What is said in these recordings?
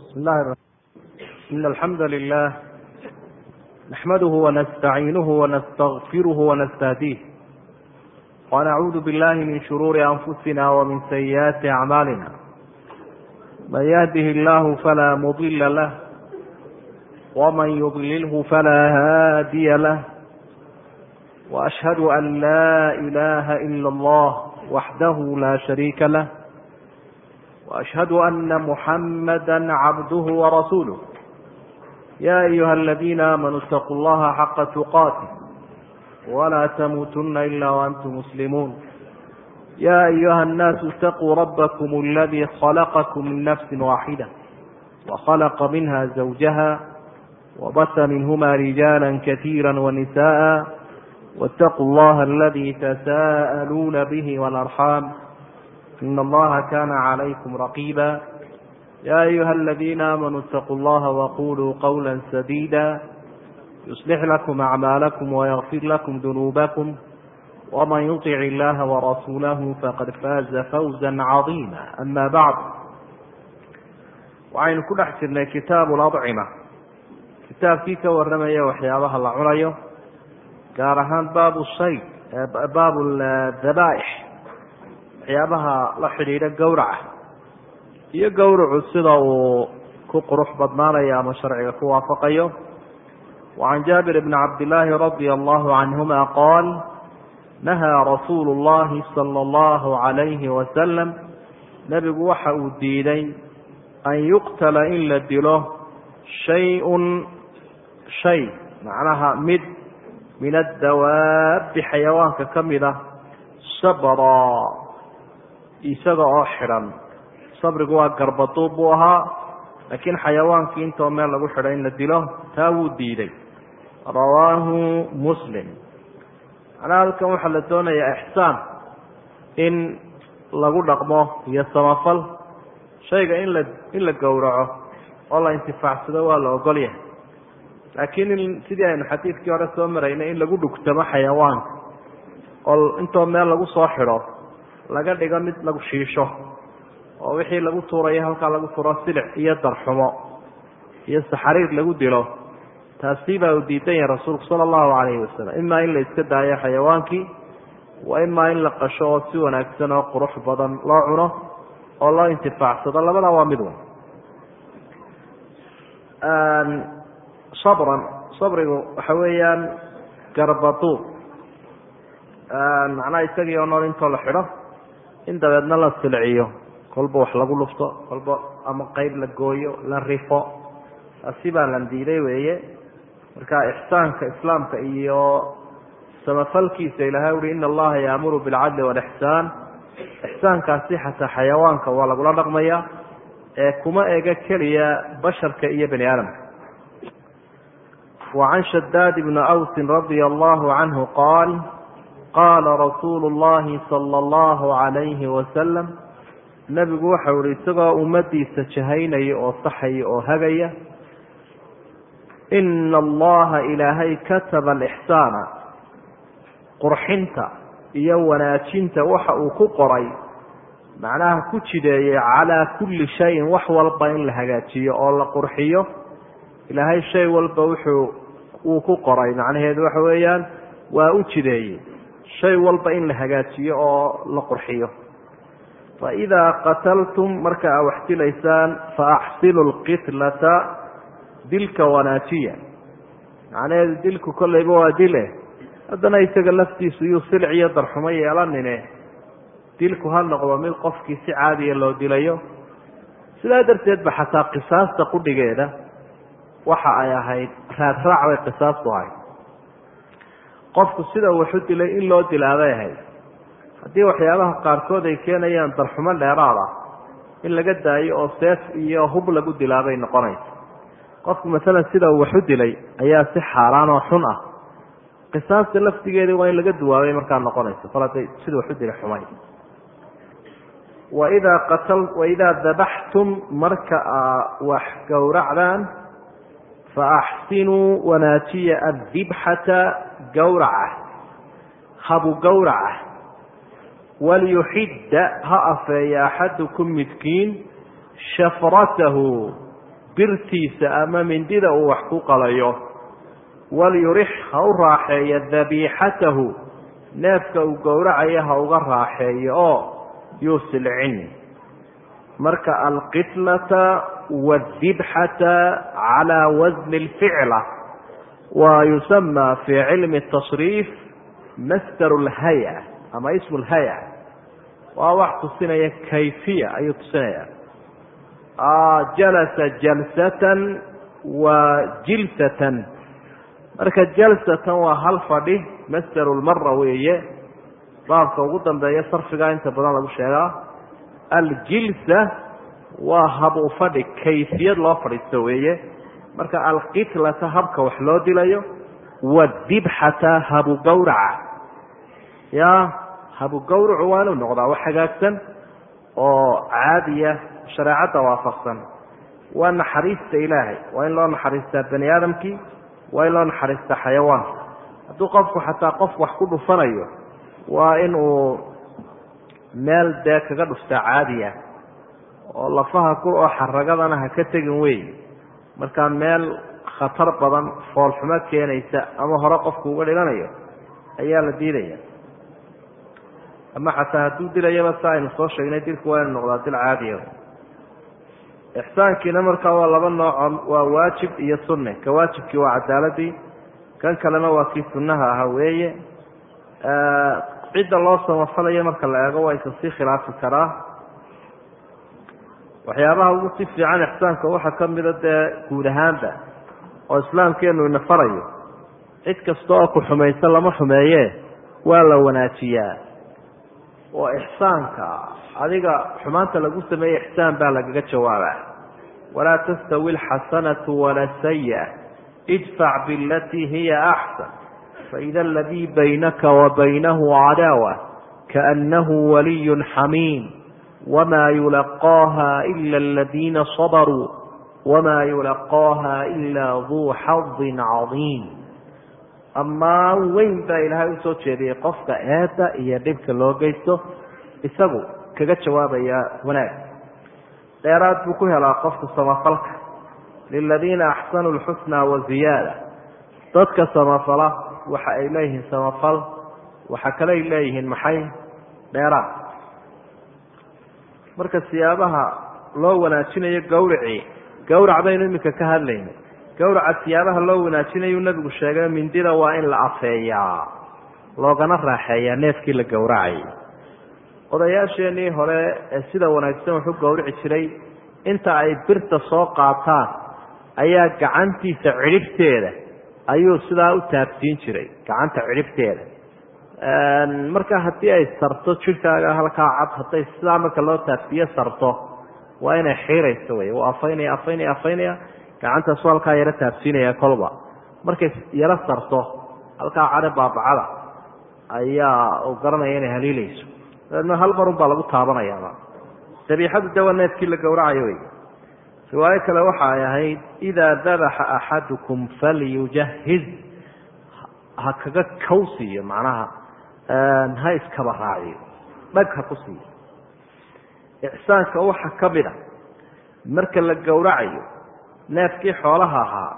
بسم الله الرحمن إن الحمد لله نحمده ونستعينه ونستغفره ونستهديه ونعوذ بالله من شرور أنفسنا ومن سيئات أعمالنا من يهده الله فلا مضل له ومن يضلله فلا هادي له وأشهد أن لا إله إلا الله وحده لا شريك له واشهد ان محمدا عبده ورسوله يا ايها الذين امنوا اتقوا الله حق تقاته ولا تموتن الا وانتم مسلمون يا ايها الناس اتقوا ربكم الذي خلقكم من نفس واحده وخلق منها زوجها وبث منهما رجالا كثيرا ونساء واتقوا الله الذي تساءلون به والارحام إن الله كان عليكم رقيبا يا أيها الذين آمنوا اتقوا الله وقولوا قولا سديدا يصلح لكم أعمالكم ويغفر لكم ذنوبكم ومن يطع الله ورسوله فقد فاز فوزا عظيما أما بعد waxaynu ku dhex jirnay kitaabu ladcima kitaabkii ka warramaya waxyaabaha la cunayo gaar ahaan baabu shay baabu dabaaix waxyaabaha la xidhiidha gowraca iyo gowracu sida uu ku qurux badnaanayo ama sharciga ku waafaqayo wacan jaabir bni cabdillaahi radia allahu canhuma qaal nahaa rasuulu llahi sala allahu calayhi wasalam nebigu waxa uu diiday an yuqtala in la dilo shay-un shay macnaha mid min addawaabi xayawaanka ka mid a sabra isaga oo xidhan sabrigu waa garbaduub buu ahaa laakiin xayawaankii intoo meel lagu xidhay in la dilo taa wuu diiday rawaahu muslim macnaha halkan waxaa la doonayaa ixsaan in lagu dhaqmo iyo samafal shayga in la in la gowraco oo la intifaacsado waa la ogol yahay laakiin in sidii aynu xadiidkii hore soo maraynay in lagu dhugtamo xayawaanka oo intoo meel lagu soo xidho laga dhigo mid lagu shiisho oo wixii lagu tuurayo halkaa lagu tuuro silic iyo darxumo iyo saxariir lagu dilo taasi baa uu diidan yahay rasuulku sala allahu calayhi wasalam imaa in la iska daayo xayawaankii wa imaa in la qasho oo si wanaagsan oo qurux badan loo cuno oo loo intifaacsado labada waa mid wan sabran sabrigu waxa weeyaan garbaduub macnaha isagii oo nool intoo la xidho in dabeedna la silciyo kolba wax lagu lufto kolba ama qeyb la gooyo la rifo taasi baa lan diiday weeye marka ixsaanka islaamka iyo samafalkiisa ilahay uhi ina allaha yaamuru bilcadli walixsaan ixsaankaasi xataa xayawaanka waa lagula dhaqmaya ee kuma ega keliya basharka iyo bani aadamka wacan shadaad bni awsin radia allahu canhu qaal qaala rasuulu llahi sala allahu calayhi wasalam nebigu waxau ihi isagoo ummadiisa jahaynaya oo saxaya oo hagaya ina allaha ilaahay kataba alixsaana qurxinta iyo wanaajinta waxa uu ku qoray macnaha ku jideeyey calaa kulli shayin wax walba in la hagaajiyo oo la qurxiyo ilaahay shay walba wuxuu uu ku qoray macnaheedu waxa weeyaan waa u jideeyey shay walba in la hagaajiyo oo la qurxiyo faidaa qataltum marka aa wax dilaysaan faaxsinu lqitlata dilka wanaajiya macnaheedu dilku kolleyba waa dile haddana isaga laftiisu yuu silic iyo darxumo yeelanine dilku ha noqdo mid qofkii si caadiya loo dilayo sidaa darteed ba xataa qisaasta qudhigeeda waxa ay ahayd raadraac bay qisaastu ahayd qofku sida waxu dilay in loo dilaabay ahayd haddii waxyaabaha qaarkood ay keenayaan darxumo dheeraad ah in laga daayo oo seef iyo hub lagu dilaabay noqonaysa qofku masalan sida uu waxu dilay ayaa si xaaraan oo xun ah qisaasta laftigeedii waa in laga duwaabay markaa noqonaysa fal haday sida waxu dilay xumay waidaa qatal waidaa dabaxtum marka aa wax gowracdaan faaxsinuu wanaajiya addibxata gowraca habu gowraca waliyuxidda ha afeeya axadukum midkiin shafratahu birtiisa ama mindida uu wax ku qalayo walyurix ha u raaxeeyo dabiixatahu neefka uu gowracayo ha uga raaxeeyo oo yuu silcin marka alqitlata waadibxata calaa wasni alficla wa yusama fii cilmi tasriif masdar lhaya ama ismu lhaya waa wax tusinaya kayfiya ayuu tusinaya jalasa jalsatan wa jilsatan marka jalsatan waa hal fadhi masdaru lmara weeye baabka ugu dambeeya sarfiga inta badan lagu sheegaa aljilsa waa habu fadhi kayfiyad loo fadhiisto weeye marka alqitlata habka wax loo dilayo wadibxata habu gawraca ya habu gawracu waa inuu noqdaa wax hagaagsan oo caadiya shareecadda waafaqsan waa naxariista ilaahay waa in loo naxariistaa bani aadamkii waa in loo naxariistaa xayawaanka hadduu qofku xataa qof wax ku dhufanayo waa in uu meel dee kaga dhuftaa caadiya oo lafaha ku oo xaragadana ha ka tegin wey markaa meel khatar badan foolxumo keenaysa ama hore qofku uga dhiganayo ayaa la diidaya ama xataa hadduu dilayaba sa aynu soo sheegnay dilku waa inu noqdaa dil caadiya ixsaankiina markaa waa laba nooco waa waajib iyo sunne ka waajibkii waa cadaaladii kan kalena waa kii sunnaha ahaa weeye cidda loo samafalayo marka la eego waa isa sii khilaafi karaa waxyaabaha ugu si fiican ixsaanka waxaa ka mida dee guud ahaanba oo islaamkeenu ina farayo cid kasta oo ku xumaysan lama xumeeye waa la wanaajiyaa oo ixsaanka adiga xumaanta lagu sameeye ixsaan baa lagaga jawaaba walaa tastawi alxasanatu wala sayi'a idfac bilatii hiya axsan faida aladii baynaka wa baynahu cadaawa kaanahu waliyun xamiim wma yulaqaaha ila aladiina sabaruu wma yulaqaaha ila duu xadin cadiim ammaan weyn baa ilaahay usoo jeediyey qofka eedda iyo dhibka loo geysto isagu kaga jawaabaya wanaag dheeraad buu ku helaa qofka samafalka liladiina axsanuu lxusna waziyaada dadka samafala waxa ay leeyihiin samafal waxa kale ay leeyihiin maxay dheeraad marka siyaabaha loo wanaajinayo gawracii gawrac baynu iminka ka hadlayna gawraca siyaabaha loo wanaajinayu nabigu sheegay mindida waa in la afeeyaa loogana raaxeeyaa neefkii la gowracayay odayaasheenii hore ee sida wanaagsan wuxu gowrici jiray inta ay birta soo qaataan ayaa gacantiisa cidhibteeda ayuu sidaa u taabsiin jiray gacanta cidhibteeda marka haddii ay sarto jidhkaaga halkaa cad hadday sidaa marka loo taabsiiye sarto waa inay xiirayso wey u afaynaya afaynaya afaynaya gacantaasu halkaa yaro taabsiinaya kolba markay yaro sarto halkaa cadhe baabacada ayaa uu garanaya inay haliilayso dabeedna hal marun baa lagu taabanayaaba dabiixadu de waa neefkii la gowracayo wey riwaayo kale waxa ay ahayd idaa dabaxa axadukum falyujahiz ha kaga kow siiyo macnaha ha iskaba raaciyo dhag ha ku siiyo ixsaanka waxa ka mid a marka la gowracayo neefkii xoolaha ahaa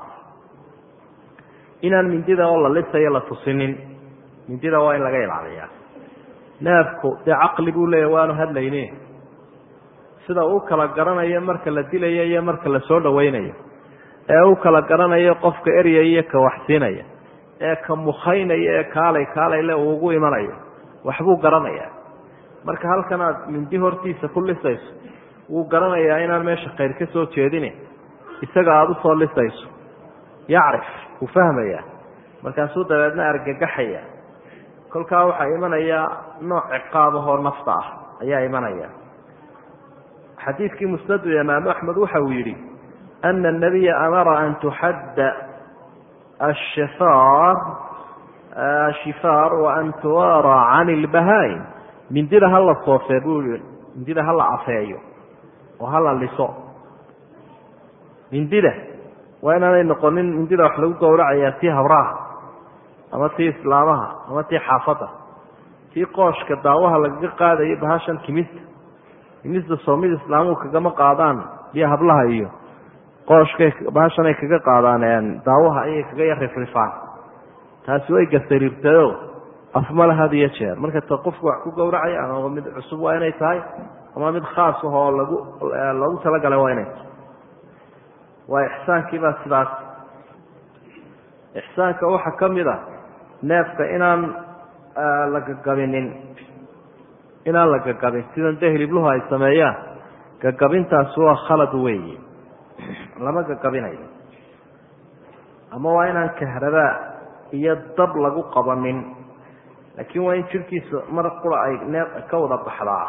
inaan mindida oo la lisayo la tusinin mindida waa in laga ilaaliyaa neefku dee caqli buu leeyahy waanu hadlayne sida uu kala garanayo marka la dilayo iyo marka la soo dhawaynayo ee u kala garanayo qofka eryaya iyo ka waxsiinaya ee ka mukhaynaya ee kaalay kaalayle uu ugu imanayo waxbuu garanayaa marka halkan aad mindi hortiisa ku lisayso wuu garanayaa inaan meesha khayr ka soo jeedine isaga aada usoo lisayso yacrif wuu fahmayaa markaasuu dabeedna argagaxaya kolkaa waxaa imanaya nooc ciqaabahoo nafta ah ayaa imanaya xadiidkii musnadu imaamu axmed waxa uu yidhi ana anabiya amara an tuxadda ashifaar ashifaar wa an tuwaara can ilbahaa'im mindida hala soofee buu yihi mindida hala afeeyo oo hala liso mindida waa inaanay noqonin mindida wax lagu gowracayaa tii habraha ama tii islaamaha ama tii xaafadda tii qooshka daawaha lagaga qaadayo bahashan kimista kimista soomida islaamuhu kagama qaadaan iyo hablaha iyo qooshkay baashanay kaga qaadaan daawaha ayay kaga yar rifrifaan taasi way gasariirtado afmala had iyo jeer marka ta qofku wax ku gowracaya ama mid cusub waa inay tahay ama mid khaas ah oo lagu loogu talagalay waa inay tahay waa ixsaankiibaa sidaas ixsaanka waxaa ka mid a neefka inaan la gagabinin inaan la gagabin sidan dee hilibluhu ay sameeyaan gagabintaasi waa khalad weeye lama gagabinayo ama waa inaan kahrabaa iyo dab lagu qabanin laakiin waa in jirkiisa mar qura ay nee ka wada baxdaa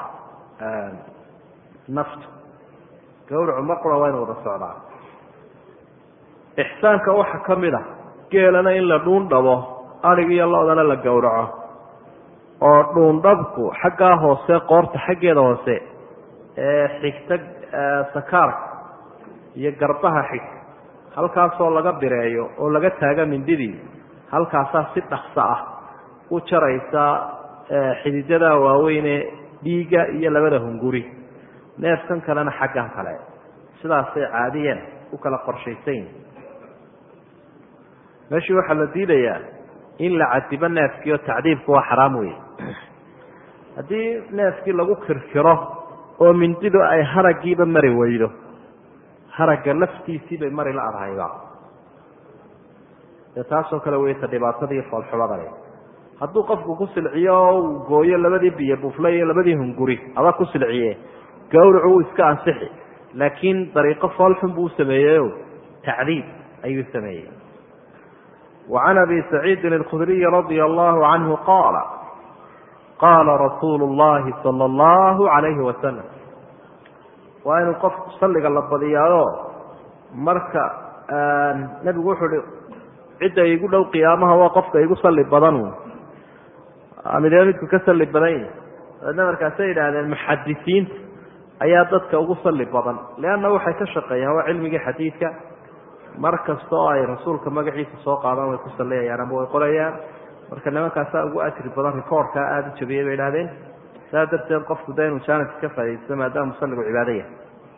naftu gawracu mar qura waa inu wada socdaa ixsaanka waxaa ka mid a geelana in la dhuundhabo arig iyo lo-dana la gowraco oo dhuundhabku xaggaa hoose qoorta xaggeeda hoose ee xigta sakaarka iyo garbaha xig halkaasoo laga bireeyo oo laga taaga mindidii halkaasaa si dhakso ah u jaraysa xididada waaweyne dhiigga iyo labada hunguri neefkan kalena xaggan kale sidaasay caadiyan u kala qorshaysan yihin meeshii waxaa la diidayaa in la cadibo neefkii oo tacdiibku waa xaraam wey haddii neefkii lagu kirkiro oo mindidu ay haraggiiba mari weydo haragga laftiisii bay mari la adhayba dee taasoo kale weyta dhibaatadii foolxumadani hadduu qofku ku silciyo oo uu gooyo labadii biyo bufle iyo labadii hunguri aba ku silciye gawracu wuu iska ansixi laakiin dariiqo foolxun buu sameeyeyo tacdiib ayuu sameeyey وعn أbي سacيidi الkdري رضي الله عnه qاl qاla رasuul الlahi slى الlه عaليهi وasلم waa inuu qofku saliga la badiyaayo marka nebigu wuxuu hi cidda igu dhow qiyaamaha waa qofka igu sali badan midee midku ka sali badan yahi dabeedna markaasay yidhaahdeen muxadisiinta ayaa dadka ugu sali badan leanna waxay ka shaqeeyaan waa cilmigii xadiidka mar kasta oo ay rasuulka magaciisa soo qaadaan way ku saliyayaan ama way qorayaan marka nimankaasaa ugu ajri badan rikoorkaa aada u jabiyey bay idhahdeen saa darteed qofku de inuu jaanibka ka faa'idaysto maadaama musalligu cibaado yahay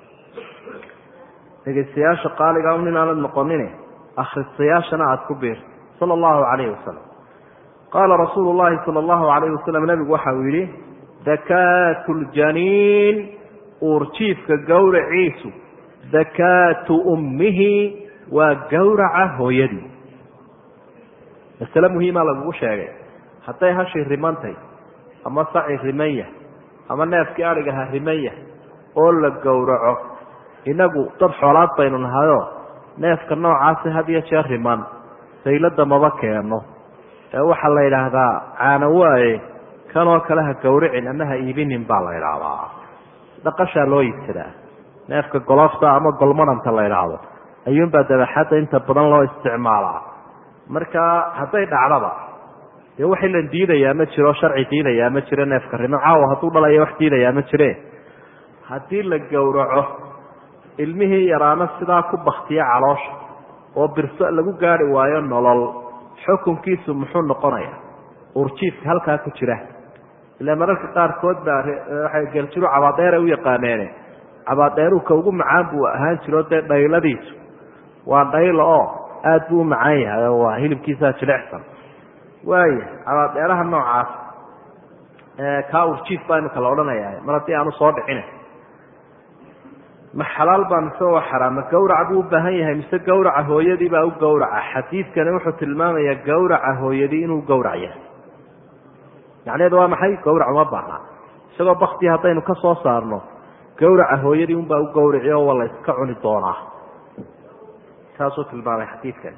dhegeystayaasha qaaliga un inaanad noqonin akhristayaashana aada ku biir sala allahu calayhi wasalam qaala rasuulu llahi sala allahu calayhi wasalam nebigu waxa uu yidhi dakaatu ljaniin uurjiifka gowraciisu dakaatu ummihi waa gowraca hooyadii masale muhiima lagugu sheegay hadday hashii rimantay ama saci rimanya ama neefkii adhigaha rimanya oo la gowraco innagu dad xoolaad baynu nahayoo neefka noocaasi had iyo jeer riman saylada maba keeno ee waxaa la yidhaahdaa caano waaye kanoo kale ha gowricin ama ha iibinin baa la idhaahdaa dhaqashaa loo iibsadaa neefka golofta ama golmadhanta la idhaahdo ayuunbaa dabaxadda inta badan loo isticmaalaa marka hadday dhacdaba dee wax ilan diidayaa ma jiro sharci diidayaa ma jiro neefka riman caawa hadduu dhalaya wax diidayaa ma jire haddii la gowraco ilmihii yaraana sidaa ku baktiya caloosha oo birso lagu gaari waayo nolol xukunkiisu muxuu noqonayaa urjiifka halkaa ku jira ila mararka qaarkood baa waxay geeljiru cabaadeera u yaqaaneene cabaadeeruka ugu macaan buu ahaan jiro dee dhayladiisu waa dhaylo oo aada buu u macaan yahay oo waa hilibkiisaa jilicsan waaya cabaadeeraha noocaas kaa urjiif baa imika la odhanaya mar haddii aanu soo dhicina ma xalaal baa mise waa xaraam ma gawrac buu u baahan yahay mise gawraca hooyadii baa u gawraca xadiidkani wuxuu tilmaamayaa gawraca hooyadii inuu gawrac yahay macnaheedu waa maxay gawrac uma baahna isagoo bakti haddaynu ka soo saarno gawraca hooyadii unbaa u gawraci oo waa la iska cuni doonaa taasuu tilmaamay xadiidkani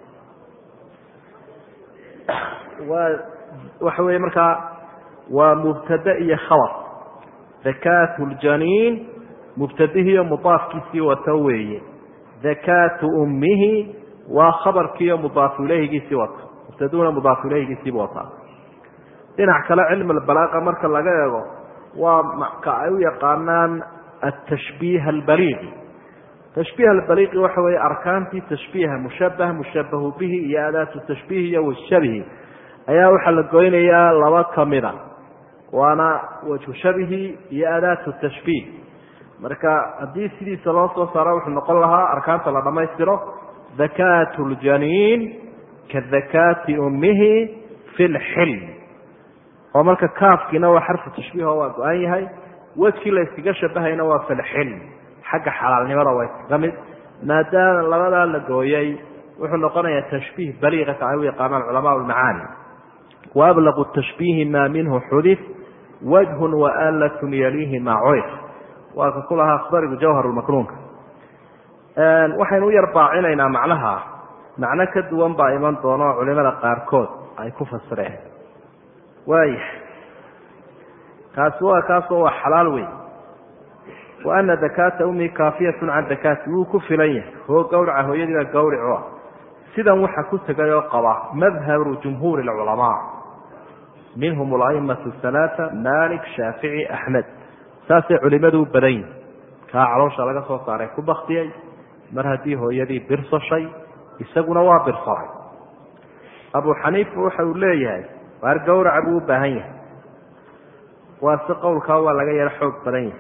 waa waxa weeye markaa waa mubtade iyo khabar dakaatu ljaniin mubtadihiiyo mudaafkiisii wato weeye dakaatu ummihi waa khabarkiiyo mudaafu ileyhigiisii wata mubtaduna mudaafu ileyhigiisiibu wataa dhinac kale cilmi albalaaqa marka laga eego waa maka ay u yaqaanaan atashbiih albaliiqi tashbiih albaliiqi waxa weeye arkaantii tashbiiha mushabah mushabahu bihi iyo adaatu tashbiih iyo washabihi ayaa waxaa la goynayaa laba kamida waana wajhu shabihi iyo adaatu tashbiih marka haddii sidiisa loo soo saaro wuxuu noqon lahaa arkaanta la dhammaystiro dakaatu ljaniin ka dakaati ummihi fi lxilm oo marka kaafkiina waa xarfu tashbiiho waa go-an yahay wejkii la yskaga shabahayna waa fi lxilm xagga xalaalnimada waa iskaga mid maadaama labadaa la gooyey wuxuu noqonayaa tashbiih baliiqa ka ay u yaqaanaan culamaa lmacaani wa ablaqu tashbiihi maa minhu xudif wajhun waalatun yaliihi maa curif waa ka ku lahaa akhbarigu jawhar lmaknuunka waxaynu u yar baacinaynaa macnaha macno ka duwan baa iman doona oo culimada qaarkood ay ku fasireen waaya kaasi waa kaasoo waa xalaal weyn wa ana dakaata ummi kaafiyatun can dakaati wuu ku filan yahay hoo gawraca hooyadiiba gawricu ah sidan waxa ku tegay oo qaba madhabu jumhuuri lculamaa minhum alaimatu halaaa malik shaafici axmed saasay culimadu u badan yihin kaa caloosha laga soo saaray ku baktiyey mar haddii hooyadii birsashay isaguna waa birsaday abu xaniifa waxa uu leeyahay waar gawraca buu u baahan yahay waa si qowlkaa waa laga yaro xoog badan yahay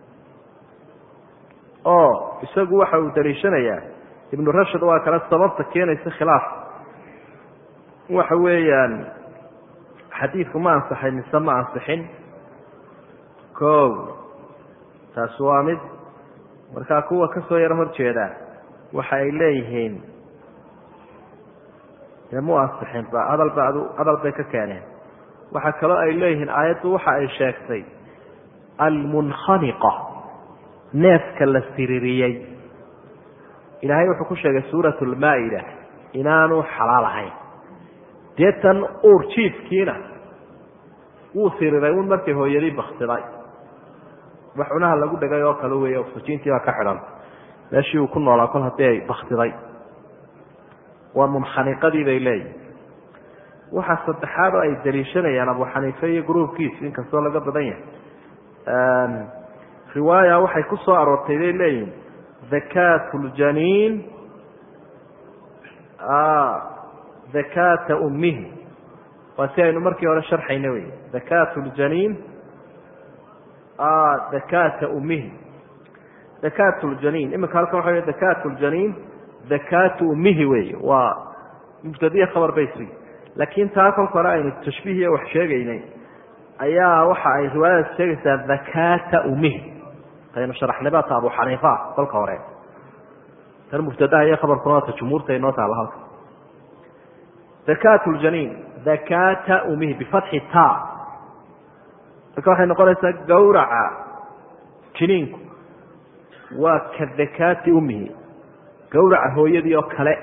oo isagu waxa uu daliishanayaa ibnu rashad waa kale sababta keenaysa khilaaf waxa weeyaan xadiidku ma ansaxay mise ma ansixin o taasi waa mid markaa kuwa ka soo yaro horjeeda waxa ay leeyihiin dee mu ansixin ba hadalba adu hadal bay ka keeneen waxaa kaloo ay leeyihiin aayaddu waxa ay sheegtay almunkhaniqa neefka la siririyey ilaahay wuxuu ku sheegay suurat lmaa-ida inaanu xalaal ahayn dee tan uur jiifkiina wuu siriray un markay hooyadii baktiday wax cunaha lagu dhegay oo kale weeye oksijiintii baa ka xidhan meeshii uu ku noolaa kol haddii ay baktiday waa munkhaniqadii bay leeyihin waxaa saddexaad oo ay daliishanayaan abu xaniife iyo gruubkiisu inkastoo laga badan yahay riwaaya waxay ku soo aroortay bay leeyihin dakaatu ljaniin dakaata ummihi waa si aynu markii hore sharxayna wey dakaatu ljaniin dakaata ummihi dakaatu ljaniin iminka halkan waxa wey dakaatu ljaniin dakaatu ummihi wey waa mubtadiya khabar baysi laakiin taa kolka hore aynu tashbiihiya wax sheegaynay ayaa waxa ay riwaayadaas sheegaysaa dakaata ummihi aynu sharaxnibata abu xaniifa kolka hore tan mubtadaha iyo khabarkuna waata jumhuurta inoo taalla halka dakaatu ljaniin dakaata ummihi bifatxi ta marka waxay noqonaysaa gawraca jiniinku waa ka dakaati ummihi gawraca hooyadii oo kale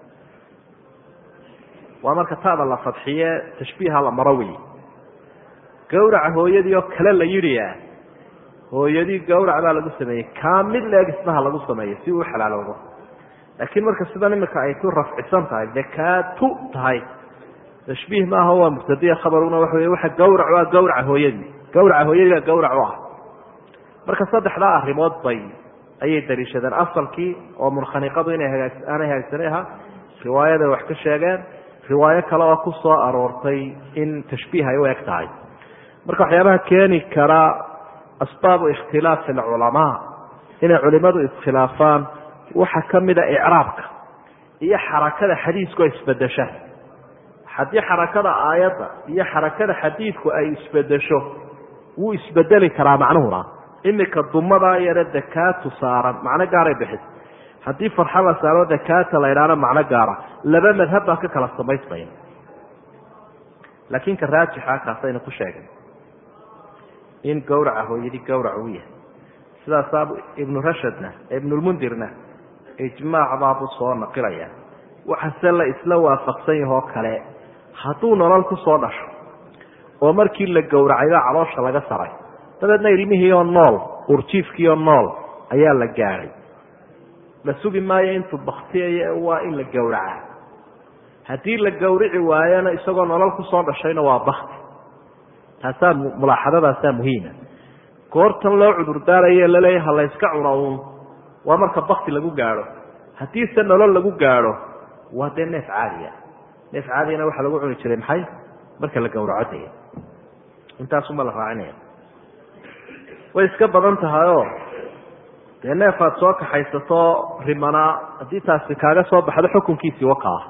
waa marka taada la fadxiye tashbiiha la maro wey gawraca hooyadii oo kale la yidhiya hooyadii gawrac baa lagu sameeyey kaa mid leeg isnaha lagu sameeyo si uu xalaaloodo laakiin marka sidan imika ay ku rafcisan tahay dakaatu tahay tashbiih maaha waa mubtadiya khabaruna waxa wey waxa gawrac waa gawraca hooyadii gawraca hooyadii baa gawrac u ah marka saddexdaa arrimood bay ayay daliishadeen asalkii oo munkhaniqadu inay hagaa aanay hagaagsanay ahaa riwaayaday wax ka sheegeen riwaayo kale oo ku soo aroortay in tashbiih ay u eg tahay marka waxyaabaha keeni kara asbaabu ikhtilaafi alculamaa inay culimadu iskhilaafaan waxaa ka mida icraabka iyo xarakada xadiisku ay isbedesha haddii xarakada aayadda iyo xarakada xadiidku ay isbedesho wuu isbedeli karaa macnuhuna imika dumadaa yare dakaatu saaran macno gaaray bixis haddii farxa la saaro dakaata la idhaana macno gaara laba madhab baa ka kala samaysmaya laakiin ka raajixa kaasaynu ku sheegay in gawraca hooyadii gawrac uu yahay sidaasaa ibnu rashadna ibnulmundirna ijmaac baabu soo naqilaya waxase la isla waafaqsan yahoo kale hadduu nolol ku soo dhasho oo markii la gowracayba caloosha laga saray dabeedna ilmihiioo nool urjiifkiioo nool ayaa la gaadhay la sugi maayo intuu baktiyayo waa in la gowracaa haddii la gowrici waayona isagoo nolol kusoo dhashayna waa bakti taasaa mulaaxadadaasaa muhiima goortan loo cudurdaarayo laleeya ha layska cuno uun waa marka bakti lagu gaadho haddiise nolol lagu gaadho waa dee neef caadiya neef caadiyana waxaa lagu cuni jiray maxay marka la gowraco daya intaasuma la raacinaya way iska badan tahayoo dee neefaad soo kaxaysato rimanaa haddii taasi kaaga soo baxdo xukunkiisii wakaa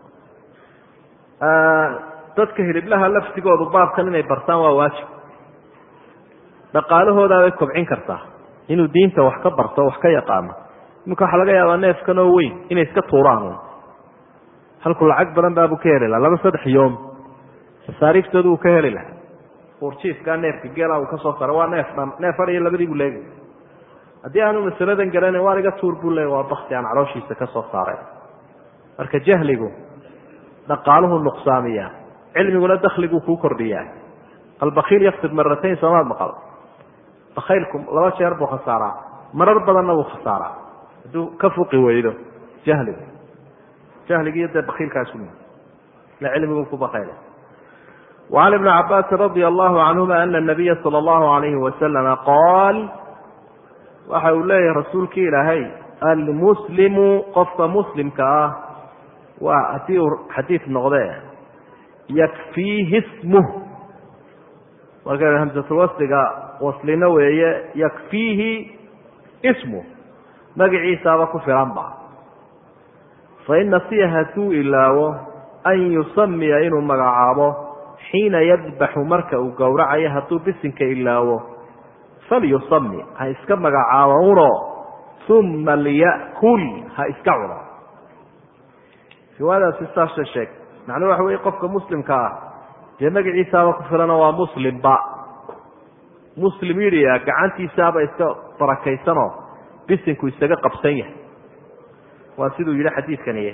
dadka hiliblaha laftigoodu baabkan inay bartaan waa waajib dhaqaalahoodaabay kobcin kartaa inuu diinta wax ka barto wax ka yaqaano iminka waxaa laga yaabaa neefkan oo weyn inay iska tuuraan halku lacag badan baabuu ka heli laha laba saddex yoom masaariiftooda uu ka heli lahaa uurjiifkaa neefka geela uu ka soo sara waa neef dhan neef ar iyo labadii buu leegay haddii aanu masaladan garanayn waar iga tuur buu leey waa bakti aan calooshiisa ka soo saaray marka jahligu dhaqaaluhu nuqsaamiyaa cilmiguna dakliguu kuu kordhiyaa albakiil yaktib maratayn soomaad maqal bakaylku laba jeer buu khasaaraa marar badanna wuu khasaaraa hadduu ka fuqi weydo jahligu jahligiiyo dee bakiilkaasu ila cilmigu ku bakayla وعن بن cabاsi رضي الله عنهma أن النبya slى الlه عليه وسلم qاal waxa uu leeyahay rasuulki ilaahay almuslimu qofka muslimka ah waa haddii uu xadiid noqde yakfiihi smuh marka hamsatulwasliga waslino weeye yakfiihi ismuh magaciisaaba ku filanba fain nasiya hadduu ilaawo an yusamiya inuu magacaabo xiina yadbaxu marka uu gowracayo hadduu bisinka ilaawo falyusami ha iska magacaabo uno uma liya'kul ha iska cuno riwaayadaasi saasa sheeg macnuu waxa weye qofka muslimka ah dee magaciisaaba ku filano waa muslimba muslim yidhi gacantiisaaba iska barakaysanoo bisinku isaga qabsan yahay waa siduu yidhi xadiidkaniye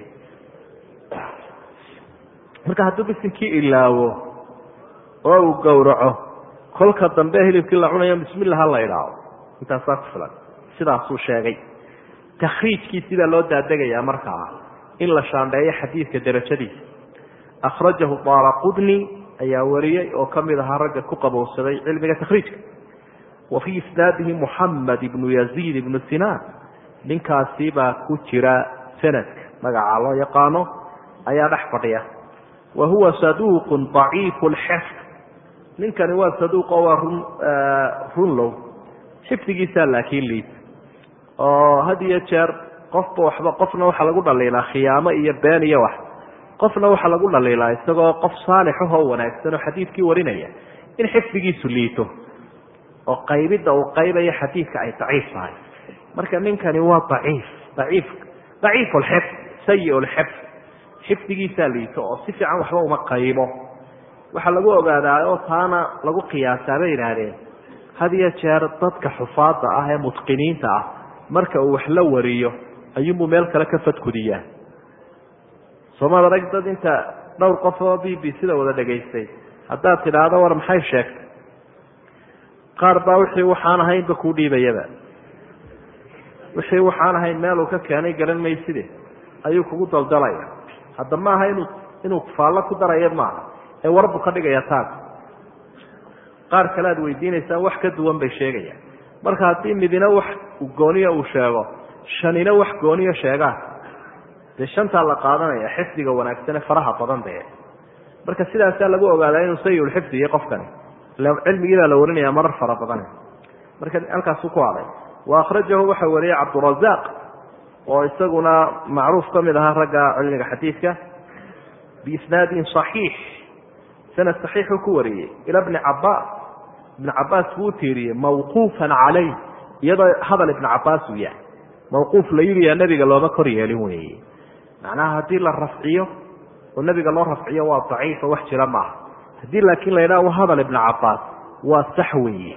marka hadduu bisinkii ilaawo oo uu gowraco kolka dambe hilibkii la cunayo bismillah ha la idhaaho intaasaa ku filan sidaasuu sheegay takhriijkiisii baa loo daadegaya markaa in la shaandheeyo xadiidka derajadiisa akhrajahu daara qudni ayaa wariyey oo ka mid ahaa ragga ku qabowsaday cilmiga takhriijka wa fii isnaadihi muxamed ibnu yaziid ibnu sinaan ninkaasi baa ku jira sanadka magacaa loo yaqaano ayaa dhex fadhiya wa huwa saduuqu daciifu lxifd ninkani waa saduuq oo waa run runlow xifdigiisaa laakiin liid oo had iyo jeer qofba waxba qofna waxaa lagu dhaliilaa khiyaamo iyo been iyo wax qofna waxaa lagu dhaliilaa isagoo qof saalixahoo wanaagsan oo xadiidkii warinaya in xifdigiisu liito oo qaybidda uu qaybayo xadiidka ay daciif tahay marka ninkani waa daciif daciif daciif lxifd sayi lxifd xifdigiisaa liito oo si fiican waxba uma qaybo waxaa lagu ogaadaa oo taana lagu qiyaasaa bay yidhaahdeen had iyo jeer dadka xufaada ah ee mutqiniinta ah marka uu wax la wariyo ayuunbuu meel kale ka fadkudiyaa soomad arag dad inta dhowr qof oo b b sida wada dhegaystay haddaad tidhaahdo war maxay sheegtay qaar baa wixii waxaan ahaynba kuu dhiibayaba wixii waxaan ahayn meeluu ka keenay garan mayside ayuu kugu daldalaya hadda maaha inuu inuu faallo ku darayo maaha ee warbu ka dhigaya taag qaar kale aad weydiinaysaan wax ka duwan bay sheegayaan marka haddii midina wax gooniya uu sheego shanina wax gooniyo sheegaan dee shantaa la qaadanaya xifdiga wanaagsane faraha badan dee marka sidaasaa lagu ogaadaa inuu sayulxifdi iyo qofkani cilmigii baa la warinaya marar fara badan marka halkaasu ku haday wa akhrajahu waxa wariyey cabdurazaq oo isaguna macruuf ka mid ahaa ragga cilmiga xadiidka biisnaadin صaxiix sanad صaxiixuu ku wariyey ila bni cabaas ibn cabaas buu u tiiriyey mawquufan calayh iyadoo hadal ibn cabaas uu yahay mawquuf la yidhiyaa nebiga looma kor yeelin weeye macnaha haddii la rafciyo oo nebiga loo rafciyo waa daciifa wax jira maaha haddii laakiin la yidhaha hadal ibn cabaas waa sax weeye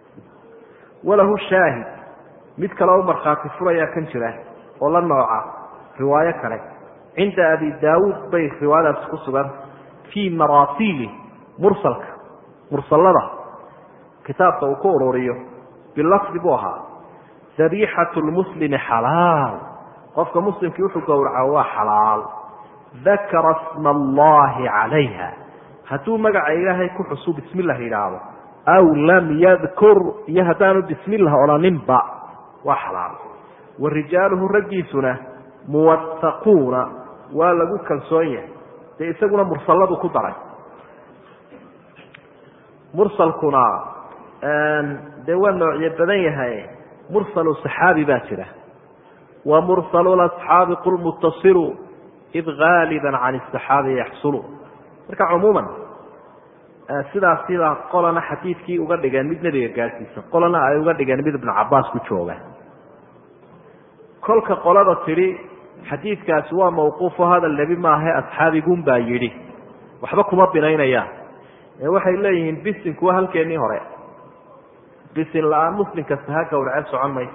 walahu shaahid mid kale u markhaati furayaa kan jira oo la nooca riwaayo kale cinda abi daawuud bay riwaayadaasi ku sugan fii maraasiili mursalka mursalada kitaabka uu ku ururiyo bilafdi buu ahaa dabiixatu lmuslimi xalaal qofka muslimkii wuxuu gowraca waa xalaal dakara sma allahi calayha hadduu magaca ilaahay ku xusu bismi llah yidhaahdo aw lam yadkur iyo haddaanu bismi llah odhaninba waa xalaal wa rijaaluhu raggiisuna muwahaquuna waa lagu kalsoon yahay dee isaguna mursaladu ku daray mursalkuna dee waa noocyo badan yahay mursalu saxaabi baa jira wa mursalu asxaabi qul muttasilu id gaaliba can saxaabi yaxsulu marka cumuuman sidaas sidaa qolana xadiidkii uga dhigeen mid nebiga gaadhsiisan qolana ay uga dhigeen mid ibnu cabaas ku jooga kolka qolada tidhi xadiidkaasi waa mawquufo hadal nebi maahe asxaabigun baa yidhi waxba kuma binaynayaan ee waxay leeyihiin bisinku waa halkeennii hore bisin la-aan muslim kasta ha gowrace socon mayso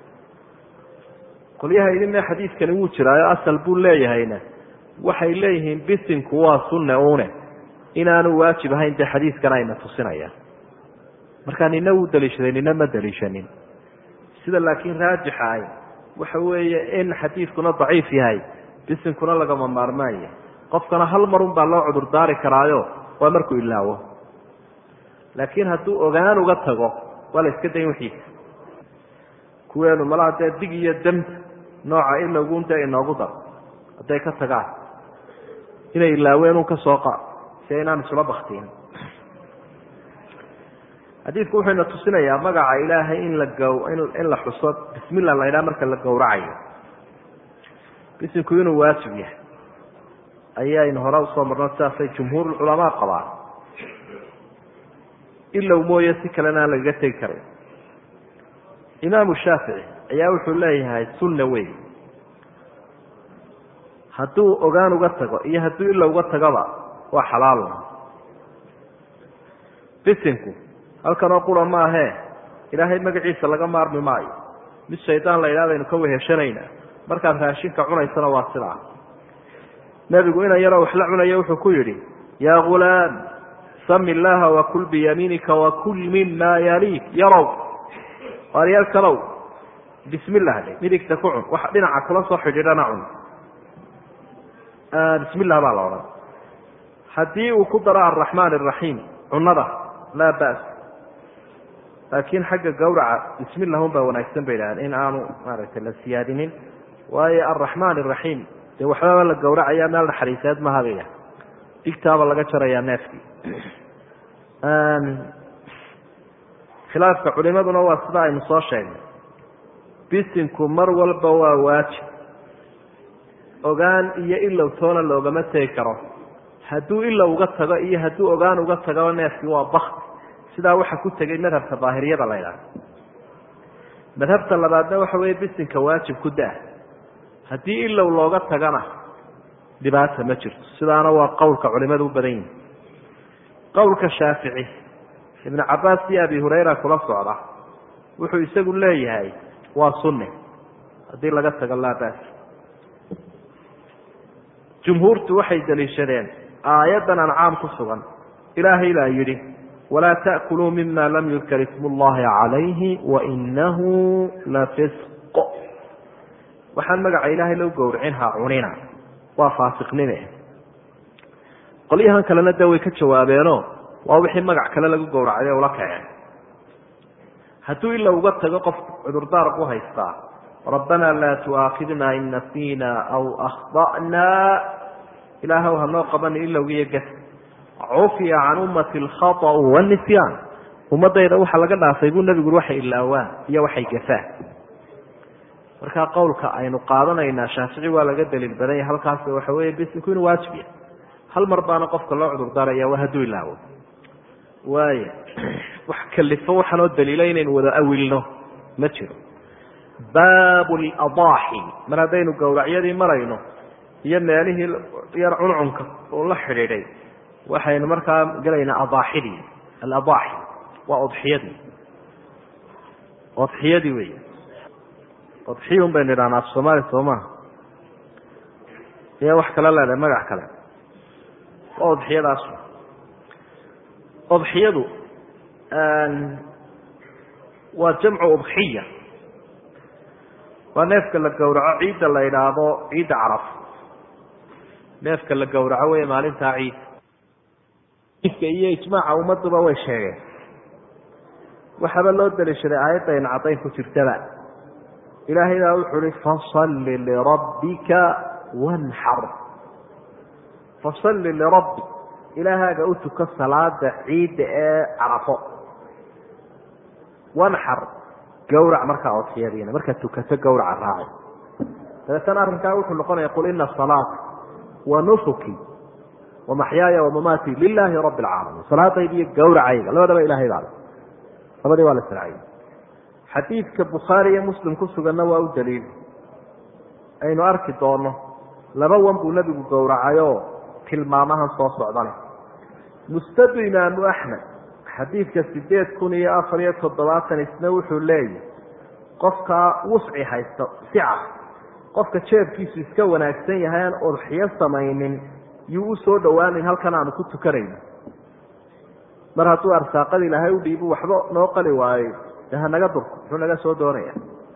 qolyaha idinna xadiidkani wuu jiraayo asal buu leeyahayna waxay leeyihiin bisinku waa sunne une inaanu waajib ahayn dee xadiidkan ayna tusinayaan marka nina wuu daliishaday nina ma daliishanin sida laakiin raajixa ay waxa weeye in xadiidkuna daciif yahay bisinkuna lagama maarmaanya qofkana hal marun baa loo cudurdaari karaayo waa markuu ilaawo laakiin hadduu ogaan uga tago waa la iska dayn wixiisa kuweenu malaha dee dig iyo damta nooca ilowgun dee inoogu dar hadday ka tagaan inay ilaaween un ka soo qaad si aynaan isula baktiin xadiidku wuxuu ina tusinayaa magaca ilaahay in la gaw in la xuso bismillah la ydhaha marka la gowracayo bisinku inuu waajib yahay ayaynu hore usoo marno sidaasay jumhuurulculamaa qabaan ilow mooye si kalena aan lagaga tegi karin imaamu shaafici ayaa wuxuu leeyahay sunna wey hadduu ogaan uga tago iyo hadduu ilow uga tagoba waa xalaal bisinku halkanoo qura maahee ilaahay magaciisa laga maarmi maayo mid shaydaan la yidhahda aynu ka weheshanayna markaad raashinka cunaysana waa sidaa nebigu inan yaroo waxla cunaya wuxuu ku yidhi yaa ghulaam sami illaaha wakul biyamiinika wakul mima yaliik yarow waaryaalkalow bismillah dhe midigta ku cun wax dhinaca kula soo xidhiidhana cun bismillah baa la odhan haddii uu ku daro araxmaan araxiim cunada laa ba's laakiin xagga gawraca bismillah un baa wanaagsan bay idhahdeen in aanu maaragtay la siyaadinin waayo araxmaan araxiim dee waxbaba la gawracaya meel naxariiseed maha bay idhaha digtaaba laga jarayaa neefkii khilaafka culimaduna waa sida aynu soo sheegnay bisinku mar walba waa waajib ogaan iyo ilow toona loogama tegi karo hadduu ilow uga tago iyo hadduu ogaan uga tago neefkii waa bakti sidaa waxa ku tegay madhabka daahiriyada la ydhaha madhabta labaadna waxa weeye bisinka waajib ku daa haddii ilow looga tagana dhibaata ma jirto sidaana waa qowlka culimadu u badan yihin qowlka shaafici ibnu cabaas iyo abi hurayra kula socda wuxuu isagu leeyahay waa sunne haddii laga tago laa baas jumhuurtu waxay daliishadeen aayaddan ancaam ku sugan ilaahay baa yidhi walaa ta'kuluu mima lam yudkar ismu llahi calayhi wainahu lafisq waxaan magaca ilaahay loo gowracin ha cunina waa faasiqnime qolyahan kalena de way ka jawaabeeno waa wixii magac kale lagu gowracday ula kaceen hadduu ila uga tago qof cudurdaar ku haystaa rabbana laa tu'aakhidna in nasiina aw akhda'na ilaahw hanoo qabani ilowgiiyo gas cufiya can ummati alkhaطأu wاnisyaan ummadayda waxa laga dhaafay buu nebigu waxay ilaawaan iyo waxay gafaan markaa qowlka aynu qaadanaynaa shaafici waa laga daliil badanya halkaas waxa weeye bisinku inuu waajib yahay hal mar baana qofka loo cudurdaaraya waa hadduu ilaawo waaya wax kalifo waxaanoo daliila inaynu wada awilno ma jiro baabu ladaaxi mar haddaynu gowracyadii marayno iyo meelihii yar cuncunka uu la xidhiidhay waxaynu markaa gelaynaa adaaxidii aladaaxi waa odxiyadii odxiyadii wey odxiya un baynu idhahnaa af soomaali soo maha iya wax kale leedahay magac kale waa odxiyadaas odxiyadu waa jamcu udxiya waa neefka la gowraco ciidda la idhaahdo ciidda caraf neefka la gowraco wey maalintaa ciid iska iyo ijmaaca ummaduba way sheegeen waxaaba loo daliishaday aayadayna caddayn ku jirtaba ilaahay baa wuxuu uhi fasalli lirabbika wanxar fasalli lirabbi ilaahaaga u tuko salaada ciidda ee carafo wanxar gawrac markaa odxiyadiina markaad tukato gawraca raaci dabeetana arrinkaa wuxuu noqonaya qul ina salaata wa nusuki wa maxyaaya wamamaati lilaahi rabbi alcaalamiin salaadayda iyo gawracayga labadaba ilahay baa le labadii waa la sraciyey xadiidka bukhaari iyo muslim ku suganna waa u daliil aynu arki doono laba wan buu nebigu gowracayoo tilmaamahan soo socdane mustadu imaamu axmed xadiidka sideed kun iyo afar iyo toddobaatan isna wuxuu leeyahy qofkaa wusci haysto sica qofka jeebkiisu iska wanaagsan yahay aan udxiyo samaynin yuu u soo dhowaanin halkan aanu ku tukanayno mar hadduu arsaaqada ilaahay u dhiibu waxba noo qali waayo de hanaga durko muxuu naga soo doonaya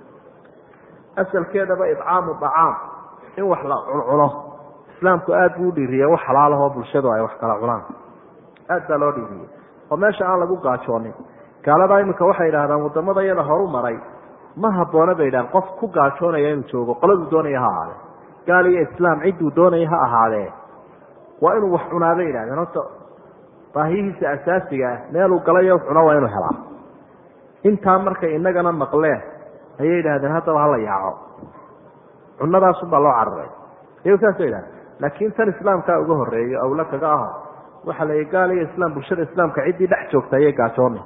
asalkeedaba idcaamu dacaam in wax la cuncuno islaamku aada buu u dhiiriye wax xalaalahoo bulshadu ay wax kala cunaan aad baa loo dhiiriyey oo meesha aan lagu gaajoonin gaaladaa iminka waxay idhahdaan wadamada iyada horu maray ma habboona bay idhahan qof ku gaajoonaya inuu joogo qoladuu doonaya ha ahaadee gaal iyo islaam cidduu doonaya ha ahaadee waa inuu wax cunaa bay idhahdeen horta baahiyihiisa asaasiga ah meeluu galayo cuno waa inuu helaa intaa markay inagana maqleen ayay idhahdeen haddaba hala yaaco cunadaasunbaa loo cararay iyagu saasay idhahdeen laakiin tan islaamkaa uga horeeyo awla kaga aho waxaa la gaal iyo islaam bulshada islaamka ciddii dhex joogta ayay gaajoonay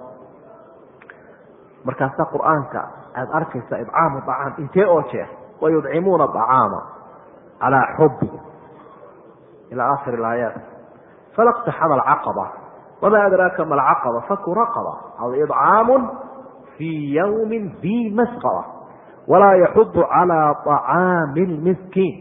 markaasaa qur-aanka aada arkaysa idcaamu acaam intee oo jeer wayudcimuuna acaama calaa xubi ilaa aakhir aayaat falaqtaxama alcaqaba wamaa adraaka ma alcaqaba faku raqaba aw idcaamu fii yawmi dii masqaba walaa yaxudu calaa acaami lmiskiin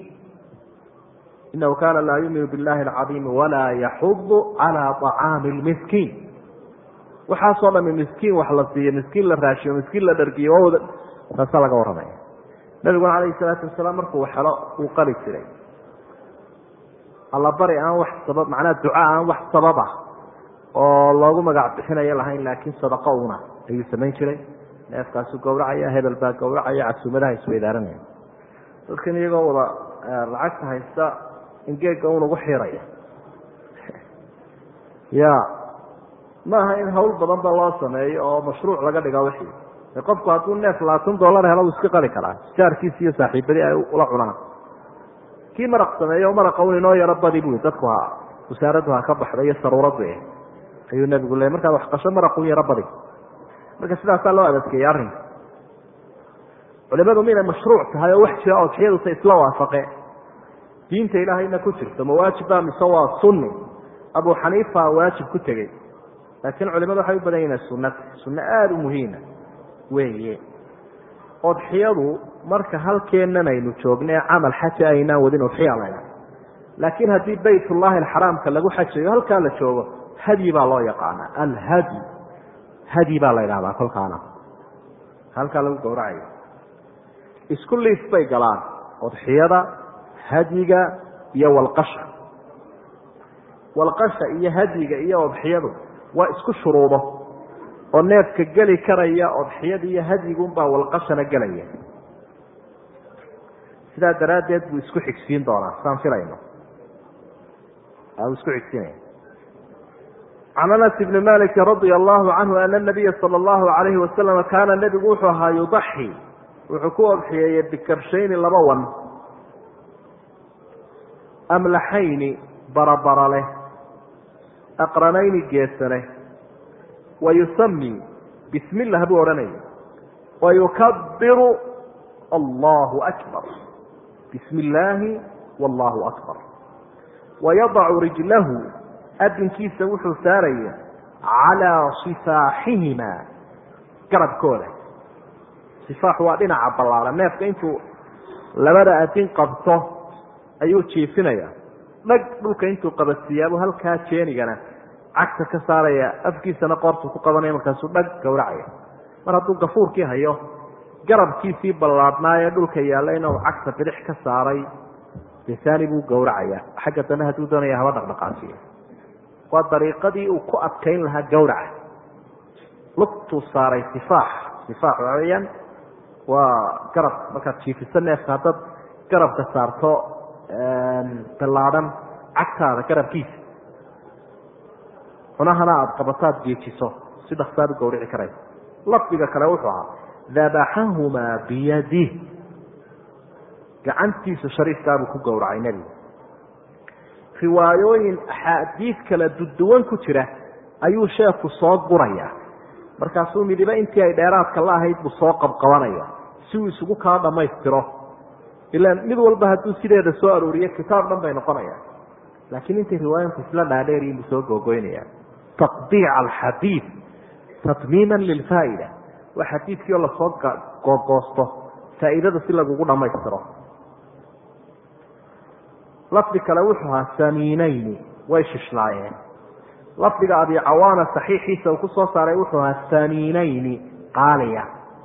inahu kaana laa yuuminu billahi alcadiimi walaa yaxudu calaa acaami lmiskiin waxaasoo dhami miskiin wax la siiyo miskiin la raashiyo miskiin la dhargiyo wawda taasaa laga warramaya nabiguna calayhi salaatu wasalaam markuu helo uu qali jiray allabari aan wax sabab macnaha duca aan wax sababa oo loogu magac bixinayo lahayn laakiin sadaqo una ayuu samayn jiray neefkaasu gowracaya hebel baa gowracaya casuumadaha isweydaaranaya dadkan iyagoo wada lacagta haysta in geega un ugu xiraya ya ma aha in hawl badan ba loo sameeyo oo mashruuc laga dhiga wixii qofku hadduu neef labaatan dollar helo uu iska qali karaa jaarkiisi iyo saaxiibadii ay ula cunaan kii maraq sameeyo maraqa un inoo yaro badi bui dadku ha wasaaraddu ha ka baxda iyo saruuradu eh ayuu nebigu leey markaad wax qasho maraq un yaro badi marka sidaasaa loo adadkeeyey arrinka culimadu minay mashruuc tahay oo wax jira odxiyaduse isla waafaqe diinta ilaahayna ku jirto ma waajiba mise waa sunni abu xaniifa waajib ku tegey laakiin culimadu waxay u badan yihin sunata sunno aada u muhiima weeye odxiyadu marka halkeennan aynu joogna camal xaja aynaan wadin udxiya layna laakiin haddii baytullahi alxaraamka lagu xajayo halkaa la joogo hadyi baa loo yaqaanaa alhadyi hadyi baa la ydhahdaa kolkaana halkaa lagu gowracayo isku liif bay galaan odxiyada hadyiga iyo walqasha walqasha iyo hadyiga iyo odxiyadu waa isku shuruudo oo neefka geli karaya odxiyada iyo hadyigunbaa walqashana gelaya sidaa daraaddeed buu isku xigsiin doonaa saan filayno isku xigsiinaya can anas ibni maliki radia allahu canhu ana nabiya sala allahu alayhi wasalama kaana nebigu wuxuu ahaa yudaxi wuxuu ku odxiyeeyey bikabshayni laba wan amlaxayni barabara leh aqranayni geesa leh wayusami bismi illah buu odhanaya wayukabiru allahu akbar bismi illaahi wallahu akbar wayadacu rijlahu adinkiisa wuxuu saaraya calaa sifaaxihima garabkooda sifaax waa dhinaca ballaaran neefka intuu labada adin qabto ayuu jiifinaya dhag dhulka intuu qabadsiiyaabuu halkaa jeenigana cagta ka saaraya afkiisana qoortuu ku qabanaya markaasuu dhag gowracaya mar hadduu gafuurkii hayo garabkiisii ballaadhnaaye dhulka yaallayna uu cagta bidix ka saaray desaani buu gowracaya xagga dambe hadduu doonaya haba dhaqdhaqaasiyo waa dariiqadii uu ku adkayn lahaa gowraca lugtuu saaray sifaax sifaax waxa weeyaan waa garab markaad jiifiso neefka haddaad garabka saarto ballaadhan cagtaada garabkiisa xunahana aada qabataad geejiso si dhaksaad u gawrici karaysa lafdiga kale wuxuu ahaa dabaxahumaa biyadih gacantiisa shariifkaabuu ku gowracay nebigu riwaayooyin axaadiid kala duduwan ku jira ayuu sheekhu soo gurayaa markaasuu midiba intii ay dheeraadka la ahayd buu soo qabqabanaya si uu isugu kala dhammaystiro ilaan mid walba hadduu sideeda soo arooriyo kitaab dhan bay noqonayaan laakiin intay riwaayinku isla dhaadheeriyin buu soo googoynaya taqdiic alxadiid tatmiiman lilfaa'ida waa xadiidkii oo lasoo googoosto faa'iidada si lagugu dhammaystiro lafdi kale wuxuu ahaa samiinayni way shishlaayeen lafdiga abi cawaana saxiixiisa uu ku soo saaray wuxuu ahaa samiinayni qaaliya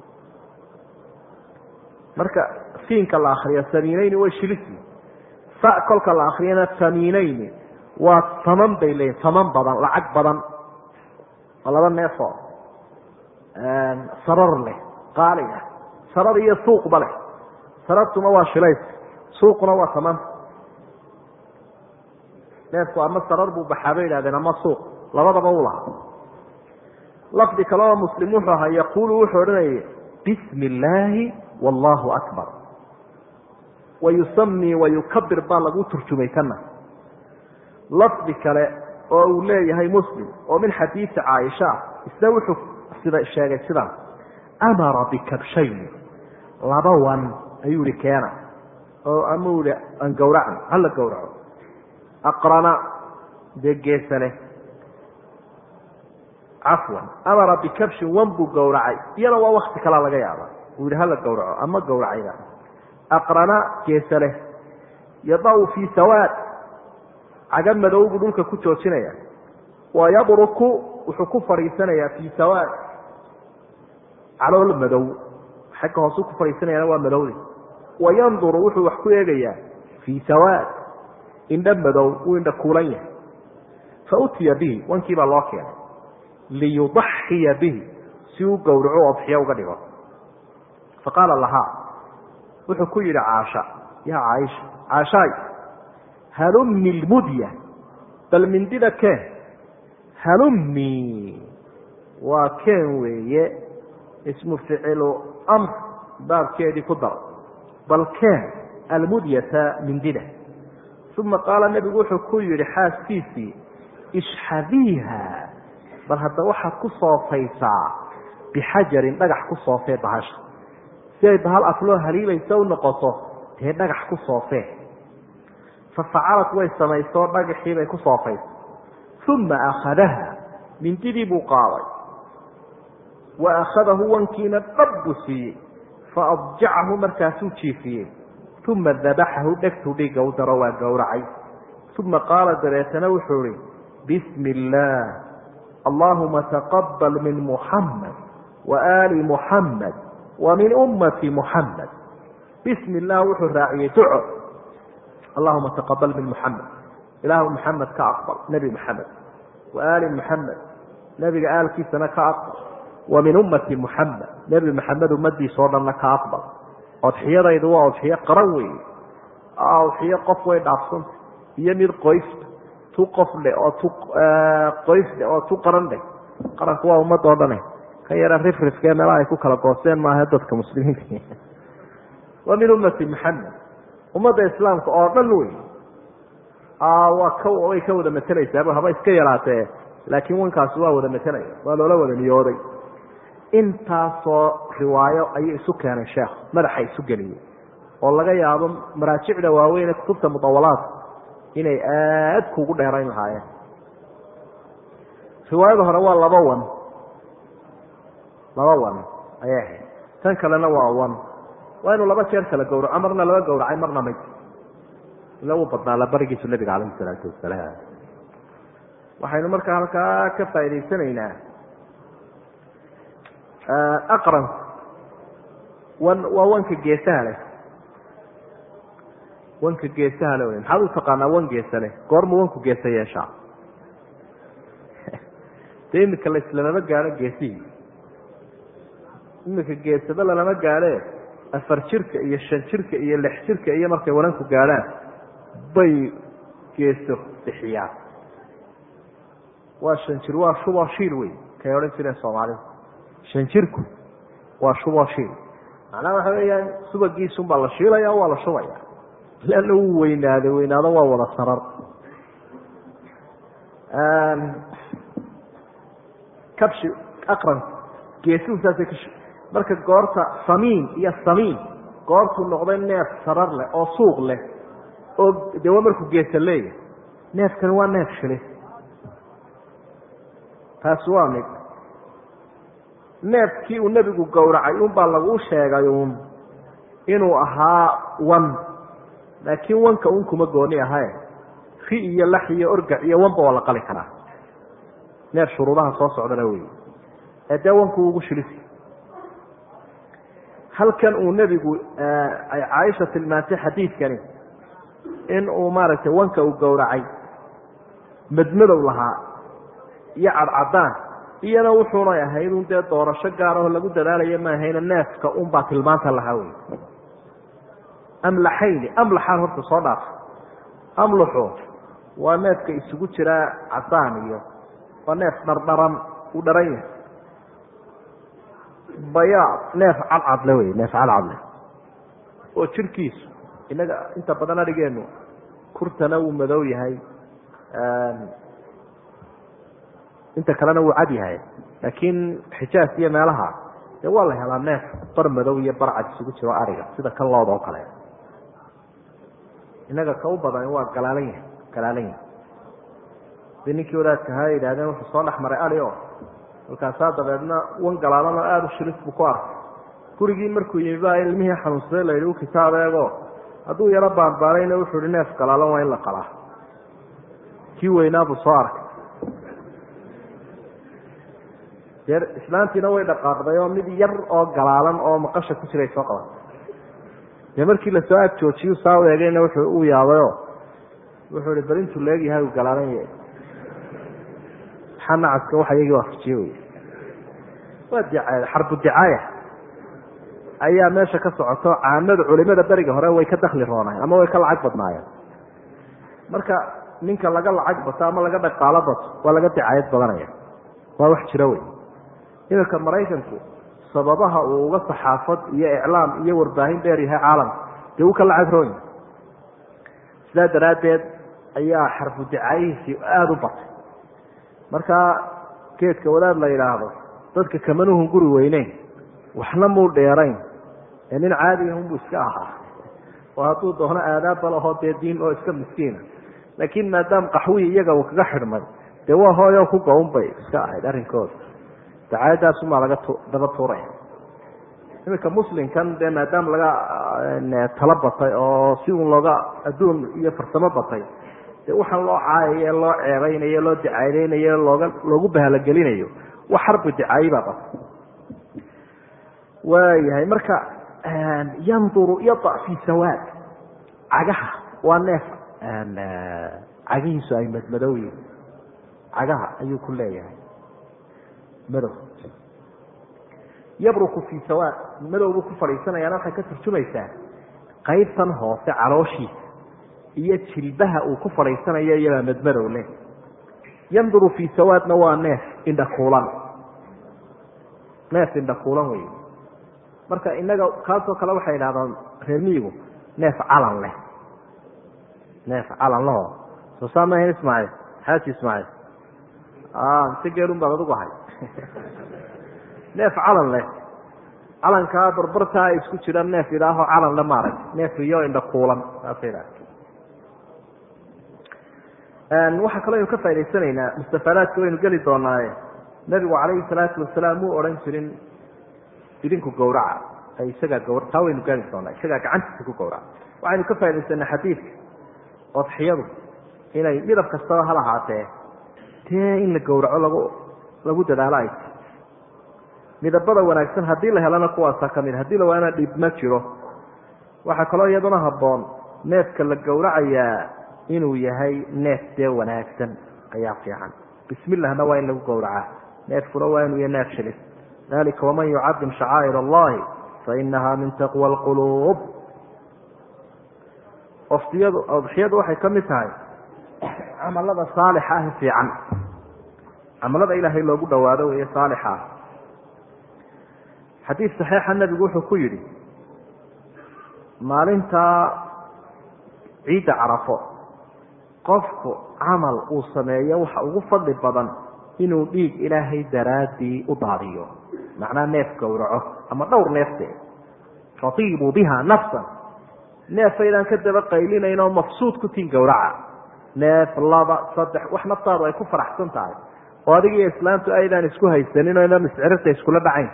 marka siinka la akriyo samiinayni way shilisi sa kolka la akriyana samiinayni waa taman bay leeyihin taman badan lacag badan oo laba neefoo sarar leh qaaliya sarar iyo suuqba leh sarartuna waa shilays suuquna waa taman neefku ama sarar buu baxaa bay idhahdeen ama suuq labadaba u lahaa lafdi kale oo muslim wuxuu ahaa yaquulu wuxuu odhanayay bismi illaahi wallahu akbar wayusami wayukabir baa lagu turjumay kana lafdi kale oo uu leeyahay muslim oo min xadiisi caaisha ah isna wuxuu sida sheegay sidaas amara bikabshayn laba wan ayuu ihi keena oo ama ihi aan gowracan hala gowraco aqrana dee geesa leh cafwan amara bikabshin wan buu gowracay iyana waa wakti kalaa laga yaaba uu yihi hala gowraco ama gowracayda aqrana geesa leh yadacu fii sawaad caga madow buu dhulka ku joojinaya wa yabruku wuxuu ku fadhiisanayaa fii sawaad calool madow xagga hoosu ku fadhiisanayana waa madowde wa yanduru wuxuu wax ku eegayaa fii sawaad indha madow wuu indha kuulan yahay fa utiya bihi wankii baa loo keenay liyudaxiya bihi si uu gowraco odxiyo uga dhigo faqaala lahaa wuxuu ku yidhi caasha yaa caaisha caashaay halumni lmudya bal mindida keen halumni waa keen weeye ismu ficilu amr baabkeedii ku dar bal keen almudyata mindida uma qaala nebigu wuxuu ku yidhi xaaskiisii ishxadiiha bal hadda waxaad ku soofaysaa bixajarin dhagax ku soofee bahasha si ay bahal afloo haliilaysa u noqoto dee dhagax ku soofee fa facalad way samaysoo dhagaxii bay ku soofaysa uma akhadaha mindidii buu qaaday wa akhadahu wankiina dhab buu siiyey fa adjacahu markaasuu jiifiyey uma dabaxahu dhegtuu dhiigga u daro waa gowracay uma qaala dabeetana wuxuu ihi bismi illaah allahuma taqabal min muxamed wa aali muxamed wa min ummati muxamed bismi illah wuxuu raaciyey duco allahuma taqabal min muxamed ilaahu muxamed ka aqbal nebi muxamed wa aali muxamed nebiga aalkiisana ka aqbal wa min ummati muxamed nebi maxamed ummadiisa oo dhanna ka aqbal odxiyadaydu waa odxiyo qaran wey odxiyo qof way dhaafsanta iyo mid qoysta tu qof leh oo tu qoys leh oo tu qaran leh qaranku waa ummad oo dhane kan yara rifrifkee meelaha ay ku kala goosteen maaha dadka muslimiinta wa min ummati maxamed ummadda islaamka oo dhan wey waa ka way ka wada matelaysaaba haba iska yaraatee laakiin wankaasi waa wada matelaya waa loola wada niyooday intaasoo riwaayo ayuu isu keenay sheekh madaxa isu geliyey oo laga yaabo maraajicda waaweyn ee kutubta mudawalaadka inay aad kuugu dheerayn lahaayeen riwaayada hore waa laba wan laba wan ayay ahayd tan kalena waa wan waa inuu laba jeer kala gowraco marna laba gowracay marna mid ila uu badnaa la barigiisu nabiga calayhi salaatu wasalaam waxaynu markaa halkaa ka faa'idaysanaynaa aqranku wan waa wanka geesaha leh wanka geesaha le wey maxaad u taqaanaa wan geesa leh goormu wanku geesa yeeshaa dee imika laislamama gaadho geesihii imika geesaba lalama gaadhe afar jirka iyo shan jirka iyo lix jirka iyo markay wananku gaadhaan bay geeso bixiyaan waa shan jir waa shuboo shiil wey kay odhan jireen soomaalidu shan jirku waa shuboo shiil macnaha waxa weeyaan subagiisunbaa la shiilaya waa la shubaya leanna wuu weynaaday weynaado waa wada sarar kabshi aqran geesuhu saasay ka marka goorta samiin iyo samiin goortuu noqday neef sarar leh oo suuq leh oo de waa markuu geesa leeyahay neefkani waa neef shili taasi waa mid neefkii uu nebigu gowracay unbaa lagu sheegay uun inuu ahaa wan laakiin wanka un kuma gooni ahae ri iyo lax iyo orgac iyo wanba waa la qali karaa neef shuruudaha soo socdana wey ee dee wanku ugu shilisi halkan uu nebigu ay caaisha tilmaantay xadiidkani in uu maaragtay wanka uu gowracay madmadow lahaa iyo cadcadaan iyana wuxuunay ahayd un dee doorasho gaarahoo lagu dadaalayo maahayna neefka unbaa tilmaanta lahaa wey amlaxayni amlaxaan horta soo dhaaf amlaxu waa neefka isugu jiraa cadaan iyo waa neef dhardharan uu dharan yahay bayaad neef cadcadle wey neef cadcadle oo jirkiisu inaga inta badan adhigeenu kurtana wuu madow yahay inta kalena wuu cad yahay laakiin xijaas iyo meelaha dee waa la helaa neef bar madow iyo bar cad isugu jiro ariga sida kan looda oo kale inaga ka u badan waa galaalan yahay galaalan yahay hadii ninkii wadaadka ahaa yidhahdeen wuxuu soo dhex maray ari o markaasaa dabeedna wan galaalan oo aada u shilis buu ku arkay gurigii markuu yimi baa ilmihii xanuunsaday la yidhi u kitaab eego hadduu yaro baanbaanayna wuxuu yihi neef galaalan waa in la qalaa kii weynaa buu soo arkay dee islaantiina way dhaqaaqday oo mid yar oo galaalan oo maqasha ku jiray soo qaban dee markii lasoo ag joojiyu saa u eegayna wuxuu u yaabayo wuxuu ihi bal intuu leegyahay uu galaalan yahay maxaa nacaska waxa iyagii waafajiye wey waa dicaaya xarbu dicaaya ayaa meesha ka socoto caamada culimada beriga hore way ka dakli roonayeen ama way ka lacag badnaayeen marka ninka laga lacag bato ama laga dhaqaalo bato waa laga dicaayad badanaya waa wax jira wey iminka maraykanku sababaha uu uga saxaafad iyo iclaam iyo warbaahin dheer yahay caalamka dee uu ka lacag roon yahay sidaa daraaddeed ayaa xarbu dicaayihiisii aada u batay marka geedka wadaad la yidhaahdo dadka kamanuhun guri weyneyn waxna muu dheerayn ee nin caadiyahunbuu iska ahaa oo hadduu doono aadaabba lahoo dee diin oo iska miskiina laakiin maadaama qaxwihii iyaga uu kaga xidhmay dee waa hooyo ku gown bay iska ahayd arrinkooda dacaayadaasumaa laga daba tuuraya iminka muslimkan dee maadaama laga talo batay oo si uun looga adduun iyo farsamo batay dee waxaan loo caayayo loo ceebaynayo loo dicaadeynayo looga loogu bahalogelinayo wax xarbu dicaayi baa batay waayahay marka yanduru yada fi sawaad cagaha waa neef cagihiisu ay madmadow yihin cagaha ayuu ku leeyahay madow yabruku fi sawaad madowbuu ku fadhiisanayaana waxay ka turjumaysaa qaybtan hoose calooshiisa iyo jilbaha uu ku fadhiisanayo iyabaa madmadow leh yanduru fi sawaadna waa neef indhakuulan neef indhakuulan wey marka inaga kaasoo kale waxay idhahdaan reer miyigu neef calan leh neef calan leho soo saa maahan ismaaciil xaaji ismaaciil mise geelun baad adigu ahay neef calan leh calankaa barbartaa isku jira neef idhaaho calan le maarag neef iyo indhakuulan saasa idhaha waxaa kaloo aynu ka faa'idaysanaynaa mustafaadaadka waynu geli doonaaye nabigu calayhi salaatu wasalaam muu odhan jirin idinku gawraca isagaa gawra taa waynu gaari doonaa isagaa gacantiisa ku gawraca waxaynu ka faaidaysanaa xadiidka odxiyadu inay midab kastaba hal ahaatee dee in la gawraco lagu lagu dadaalo ay tahy midabada wanaagsan haddii la helana kuwaasaa ka mid haddii la waana dhib ma jiro waxaa kaloo iyaduna habboon neefka la gawracayaa inuu yahay neef dee wanaagsan ayaa fiican bismillahna waa in lagu gawracaa neefkuna waa inuu yahay neef shilis dalika waman yucadim shacaa'ir allahi fainaha min taqwa alquluub oftiyadu odxiyadu waxay ka mid tahay camalada saalixa ah fiican camalada ilaahay loogu dhawaado weeye saalixa ah xadiid saxiixa nebigu wuxuu ku yidhi maalintaa ciidda carafo qofku camal uu sameeyo waxa ugu fadli badan inuu dhiig ilaahay daraaddii u daadiyo macnaa neef gowraco ama dhowr neefteed fatiibuu biha nafsan neefaydaan ka daba qaylinayn oo mafsuud ku tiin gowraca neef laba saddex wax naftaadu ay ku faraxsan tahay oo adiga iyo islaamtu aydaan isku haysanin oo inaan iscirirta iskula dhacayn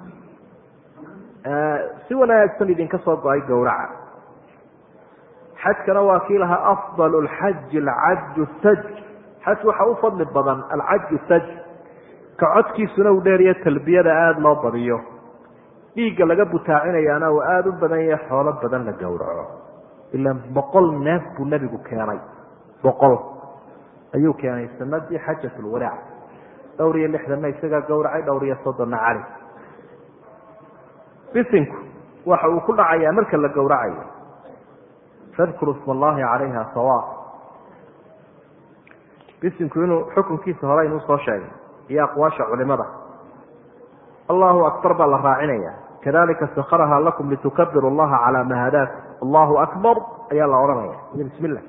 si wanaagsan idinka soo go-ay gowraca xajkana waa kii lahaa afdal lxaji alcaju taj xaj waxa u fadli badan alcaju taj ka codkiisuna uu dheeriyo talbiyada aada loo badiyo dhiigga laga butaacinayaana uu aada u badan yahay xoolo badan la gowraco ilaan boqol neef buu nebigu keenay boqol ayuu keenay sanadii xajat lwadaac dhowr iyo lixdanna isagaa gowracay dhowr iyo soddonna cali bisinku waxa uu ku dhacayaa marka la gowracayo fadkuru isma allahi calayha sawa bisinku inuu xukunkiisa hore inuu soo sheegay iyo aqwaasha culimada allahu akbar baa la raacinaya kadalika sakharaha lakum litukabiru allaha calaa ma hadaakum allahu akbar ayaa la odhanaya iyo bismi illah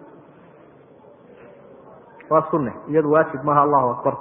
waa sunne iyadu waajib maaha allahu akbar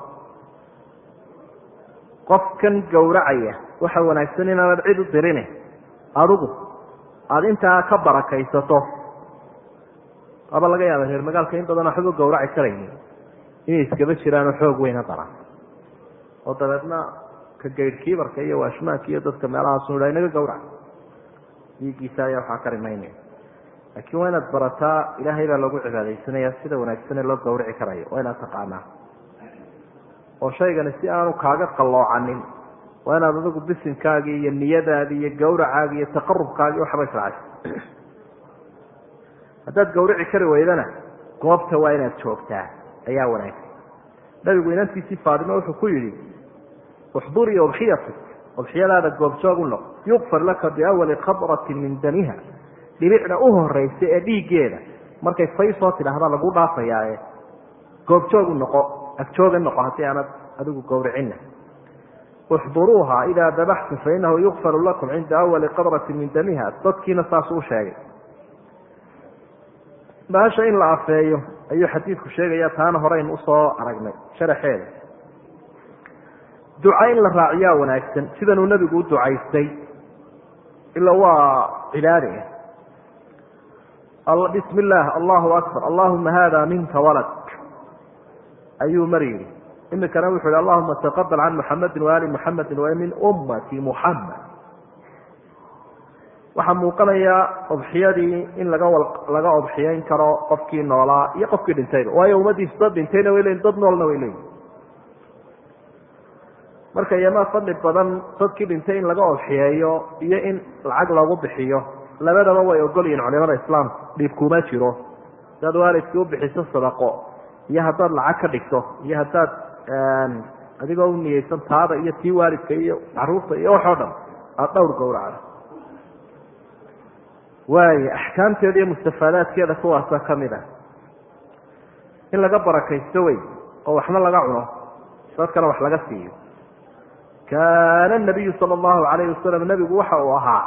qofkan gowracaya waxa wanaagsan inaanad cid u dirine adigu aada intaa ka barakaysato aba laga yaaba reer magaalka in badan waxba gowraci karaynin inay iskaba jiraanoo xoog weyna daran oo dabeedna ka gaydhkiibarka iyo waashmaanka iyo dadka meelahaasu ha inaga gowrac dhiiggiisa ayaa waxaa kari maynaya laakiin waa inaad barataa ilaahay baa loogu cibaadaysanaya sida wanaagsanee loo gowraci karayo waa inaad taqaanaa oo shaygani si aanu kaaga qalloocanin waa inaad adigu bisinkaagii iyo niyadaadii iyo gawracaagii iyo taqarubkaagii waxba israacay haddaad gawrici kari weydana goobta waa inaad joogtaa ayaa wanaagsan nabigu inantiisii faatimo wuxuu ku yidhi uxdurii udxiyatik udxiyadaada goobjoog u noq yukfar laka biawali khadratin min damiha dhibicda u horeysa ee dhiiggeeda markay fay soo tidhaahda lagu dhaafayaae goobjoogu noqo agjooga noqo haddii aanad adigu gowricinna uxduruuha idaa dabaxtum fainahu yukfaru lakum cinda awali qadratin min damiha dadkiina saasuu u sheegay baasha in la afeeyo ayuu xadiidku sheegaya taana horeynu usoo aragnay sharaxeeda duca in la raaciyaa wanaagsan sidanuu nebigu u ducaystay ila waa cibaade bismi illaah allahu akbar allahuma hada minka walad ayuu mar yidhi imikana wuxu yihi allahuma taqabal can muxamedi waali muxamedi wa min ummati muxamed waxaa muuqanaya odxiyadii in laga laga odxiyeyn karo qofkii noolaa iyo qofkii dhintayba waayo ummadiisu dad dhintayna way leyiin dad noolna way leeyihin marka iyomaa fadli badan dadkii dhintay in laga odxiyeeyo iyo in lacag loogu bixiyo labadaba way ogol yihiin culimada islaamka dhiib kuma jiro hadaad waalidkii u bixiso sadaqo iyo haddaad lacag ka dhigto iyo haddaad adigoo u niyeysan taada iyo tii waalidka iyo caruurta iyo waxoo dhan aada dhowr gowracda waaya axkaamteeda iyo mustafaadaadkeeda kuwaasa ka mid ah in laga barakaysto wey oo waxna laga cuno dadkana wax laga siiyo kaana nabiyu sala allahu calayhi wasalam nebigu waxa uu ahaa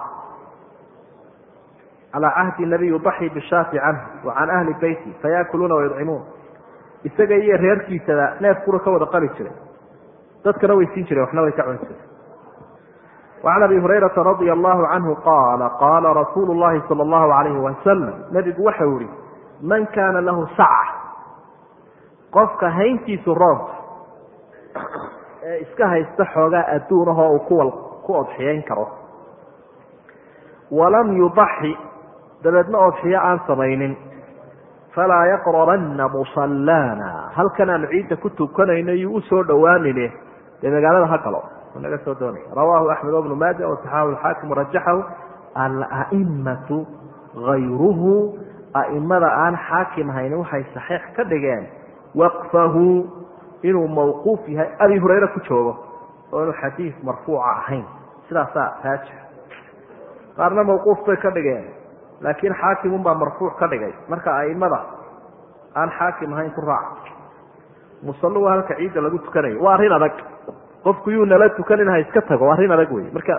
calaa cahdi nabiy yudaxi bishaati canhu wa can ahli beyti fayaakuluuna wayudcimuun isaga iyo reerkiisaba neef kura ka wada qali jiray dadkana way siin jireen waxna way ka cuni jireen وعn abi hurayraa radi allahu canhu qaala qaala rasuulu llahi sal allahu alayhi wasalam nebigu waxau yihi man kaana lahu saca qofka hayntiisu roonka ee iska haysta xoogaa adduunahoo uu kuwa ku odxiyeyn karo walam yudaxi dabeedna odxiyo aan samaynin falaa yaqrabanna musallaana halkan aanu ciidda ku tukanayno iyuu usoo dhowaanine dee magaalada ha galo naga soo doonaya rawahu axmed bnu maaja wasaxahu lxaakim warajaxahu alaimatu gayruhu aimada aan xaakim haynin waxay saxiix ka dhigeen waqfahu inuu mawquuf yahay abi hurayre ku joogo oo inuu xadiis marfuuca ahayn sidaasaa raajix qaarna mawquuf bay ka dhigeen laakiin xaakimun baa marfuuc ka dhigay marka aimada aan xaakim ahayn ku raaca musallu halka ciidda lagu tukanayo waa arrin adag qofku yuu nala tukanin ha iska tago arrin adag wey marka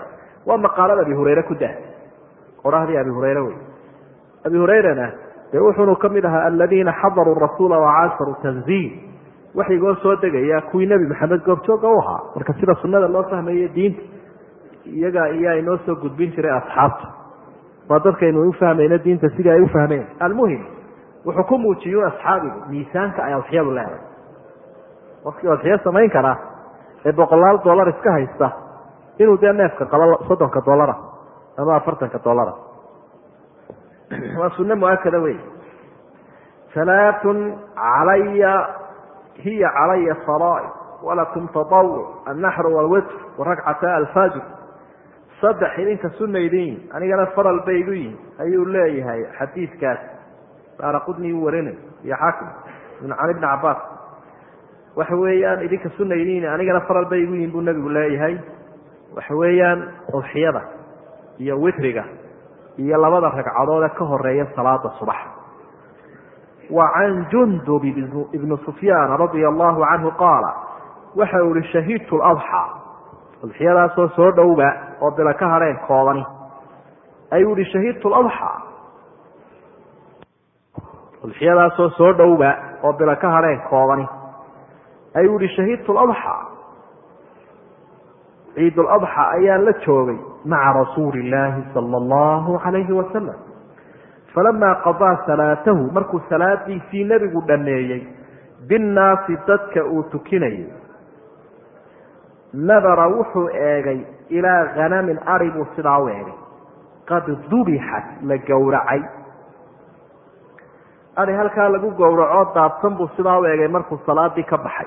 waa maqaalada abi hurayre ku dah qorahdii abi hurayre wey abi hurayrana dee wuxuunu ka mid ahaa aladiina xadaruu rasuula wacaasaruu tanziil waxaygoo soo degaya kuwii nebi maxamed goobjooga u ahaa marka sida sunada loo fahmaye diinta iyaga iyaa inoo soo gudbin jiray asxaabta waa dadkaynu ufahmayno diinta sidii ay ufahmeen almuhim wuxuu ku muujiyun asxaabigu miisaanka ay adxiyadu leedahay qofkii adxiyo samayn karaa ee boqolaal dollar iska haysta inuu dee neefka qabo soddonka dollara ama afartanka dollara waa sunno muakada wey alaaun calaya hiya calaya faraaid walakum taawuc annaxru walwitr waragcata alfajr saddex idinka sunna idin yihin anigana faral bay igu yihin ayuu leeyahay xadiidkaas daara qudni u warinay iyo xaakim can ibni cabaas waxa weeyaan idinka sunna idin yihin anigana faral bay igu yihin buu nebigu leeyahay waxa weeyaan udxiyada iyo witriga iyo labada ragcadood ee ka horeeya salaada subax wa can jundub ibni sufyaan radia allahu canhu qaala waxa uu ihi shahidtu ladxaa udxiyadaasoo soo dhowba oo bila ka hadheen koobani ayuu ihi shahidtu ladxaa udxiyadaasoo soo dhowba oo bila ka hadheen koobani ayuu ihi shahidtu ladxaa ciid ladxa ayaan la joogay maca rasuuli illaahi sala allahu calayhi wasalam falamaa qadaa salaatahu markuu salaadiisii nebigu dhameeyey binnaasi dadka uu tukinayay nadara wuxuu eegay ilaa khanamin ari buu sidaa u eegay qad dubixat la gowracay ari halkaa lagu gowraco daadsan buu sidaa u eegay markuu salaadii ka baxay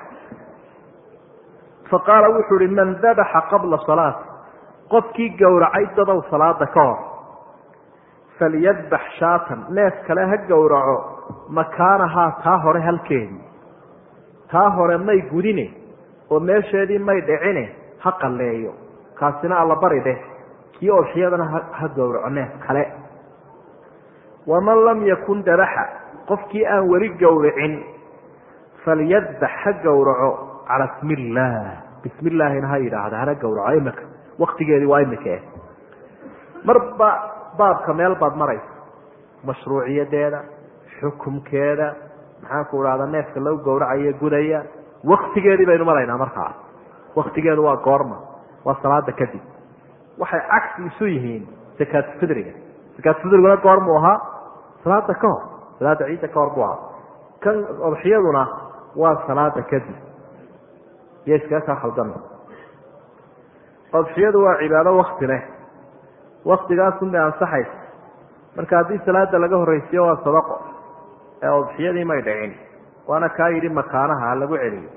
fa qaala wuxuu ihi man dabaxa qabla salaati qofkii gowracay dadow salaada ka hor falyadbax shaatan neef kale ha gowraco makaanahaa taa hore halkeedii taa hore may gudine oo meesheedii may dhicine ha qalleeyo kaasina alla bari dheh kii odxiyadana ha gowraco neef kale waman lam yakun dabaxa qofkii aan weli gowracin falyadbax ha gowraco cala smi illaah bismi illaahina ha yidhaahda hana gowraco imika waktigeedii waa imika eh marba baabka meel baad maraysa mashruuciyadeeda xukumkeeda maxaanku idhahda neefka lagu gowracayo gudaya waktigeedii baynu maraynaa markaa waktigeedu waa goorma waa salaada kadib waxay cagsi isu yihiin sakaatufidriga sakaatufidriguna goormuu ahaa salaada ka hor salaada ciidda ka hor buu ahaa kan odxiyaduna waa salaada kadib iyo iskaga kaa khaldama odxiyadu waa cibaado wakti leh waktigaasunbay ansaxaysa marka haddii salaada laga horreysiyo waa sadaqo ee odxiyadii may dhicin waana kaa yidhi makaanaha ha lagu celiyo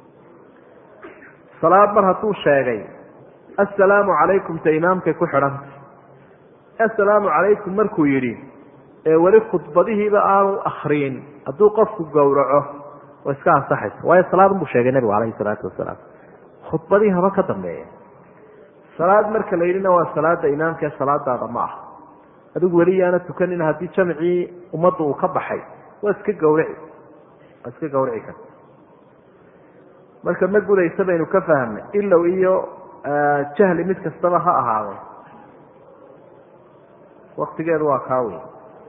salaad mar hadduu sheegay assalaamu calaykum ta imaamkay ku xidhantay assalaamu calaykum markuu yidhi ee weli khudbadihiiba aanu akriyin hadduu qofku gowraco way iska ansaxaysa waayo salaadun buu sheegay nebigu calayhi salaatu wasalaam khudbadii haba ka dambeeya salaad marka la yidhina waa salaada imaamkaee salaadaada ma ah adigu weli yaana tukanin haddii jamcii ummadda uu ka baxay waa iska gawrici waa iska gawrici karta marka ma gudaysa baynu ka fahamnay ilow iyo jahli mid kastaba ha ahaade waktigeedu waa kaa wey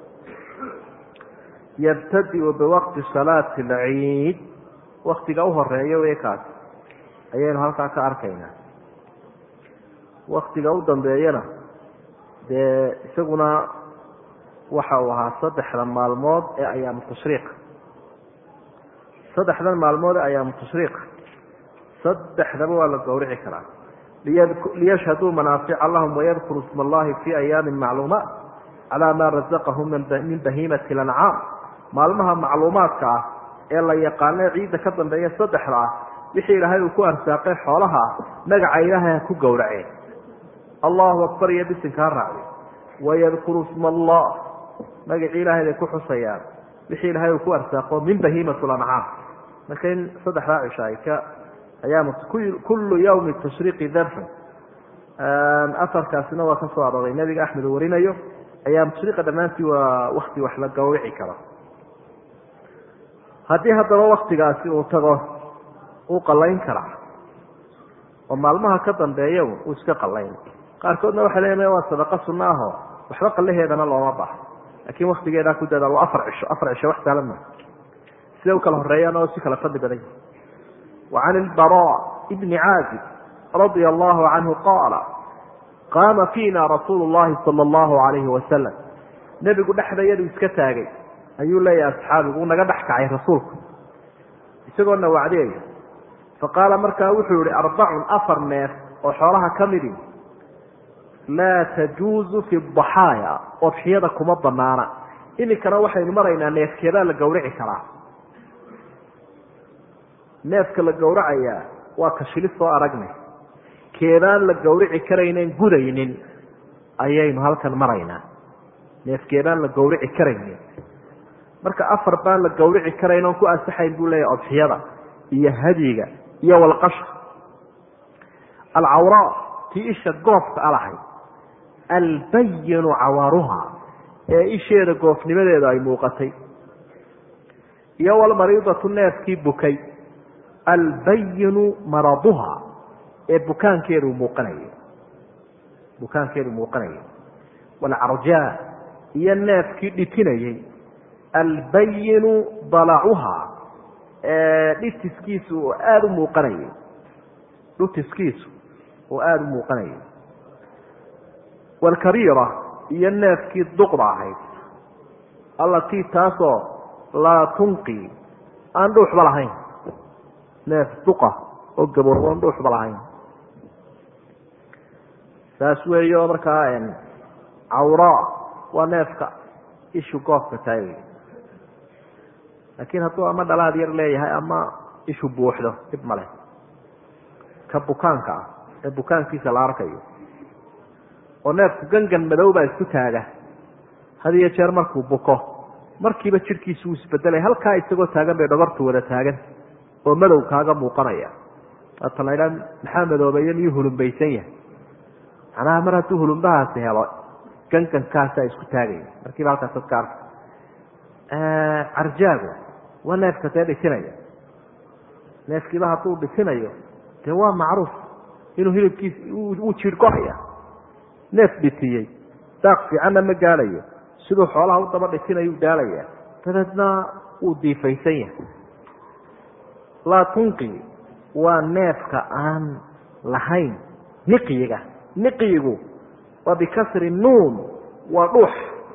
yabtadiu biwaqti salaati alciid waktiga uhoreeya wey kaas ayaynu halkaa ka arkaynaa waktiga u dambeeyana dee isaguna waxa uu ahaa saddexda maalmood ee ayaamu tashriiqa saddexdan maalmood ee ayaamu tashriiqa saddexdaba waa la gowrici karaa liyashhaduu manaafica lahum wayadkuru isma allahi fi ayaamin macluumaat calaa maa razaqahum min bahiimati lancaam maalmaha macluumaadka ah ee la yaqaano ciidda ka dambeeya saddexda ah wixii ilaahay uu ku arsaaqay xoolaha ah magaca ilaahay ha ku gowraceen allahu akbar iyo bisinka ha raacday wayadkuru isma allah magacii ilahay bay ku xusayaan wixii ilaahay uu ku arsaaqo min bahiimat lancaam marka in saddexdaa cisho ay ka ayaam kullu yawmi tashriiqi darfan afarkaasina waa ka soo arooray nabiga axmed uu warinayo ayaam tashriiqa dhammaantii waa wakti wax la gawrici karo haddii haddaba waktigaasi uu tago uu qalayn karaa oo maalmaha ka dambeeya uu iska qalayn qaarkoodna waxay leeyihin waa sadaqa sunna aho waxba qalaheedana looma baha laakiin waktigeedaa ku dadaal waa afar cisho afar cisho wax saalan maa siday u kala horeeyaan oo si kala fadli badan yahi wa can ilbara bni caazib radia allahu canhu qaala qaama fiina rasuulu llahi sala allahu alayhi wasalam nebigu dhexdayadu iska taagay ayuu leeyahay asxaabigu uu naga dhex kacay rasuulku isagoona wacdiyaya faqaala markaa wuxuu yihi arbacun afar neef oo xoolaha ka midi laa tajuuzu fi daxaaya odxiyada kuma banaana iminkana waxaynu maraynaa neefkeedaa la gawrici karaa neefka la gawracayaa waa ka shilis soo aragnay keedaan la gawrici karaynen gudaynin ayaynu halkan maraynaa neefkeedaan la gawrici karaynin marka afar baan la gawrici karayn oon ku ansaxayn buu leeyahy odxiyada iyo hadyiga iyo walqasha alcawraa tii isha goofka alahay albayinu cawaaruha ee isheeda goofnimadeeda ay muuqatay iyo walmariidatu neefkii bukay albayinu maraduha ee bukaankeedu muuqanayo bukaankeedu muuqanayo walcarjaa iyo neefkii dhitinayey albayinu dalacuha ee dhitiskiisu oo aada u muuqanayo dhutiskiisu oo aada u muuqanayo walkariira iyo neefkii duqda ahayd allatii taasoo laa tunqi aan dhuuxba lahayn neef duqa oo gaboobo aan dhuuxba lahayn saas weeyo markaa cawraa waa neefka ishu goofka tahay wey laakiin hadduu ama dhalaad yar leeyahay ama ishu buuxdo dhib male ka bukaanka ah ee bukaankiisa la arkayo oo neefku gangan madow baa isku taaga had iyo jeer markuu buko markiiba jidhkiisu uu isbedelay halkaa isagoo taagan bay dhogortu wada taagan oo madow kaaga muuqanaya waata la ydhaa maxaa madoobeeyo miyuu hulumbaysan yahay macnaha mar hadduu hulumbahaasi helo gangankaasaa isku taagaya markiiba halkaas dadka arka carjaagu waa neefka dee dhisinaya neefkiiba hadduu dhisinayo dee waa macruuf inuu hilibkiis uu jiirhgohaya neef dhitiyey daaq fiicanna ma gaalayo siduu xoolaha u daba dhisinayuu daalaya dabeedna wuu diifaysan yahay laa tunqi waa neefka aan lahayn niqyiga niqyigu waa bikasri nuun waa dhuux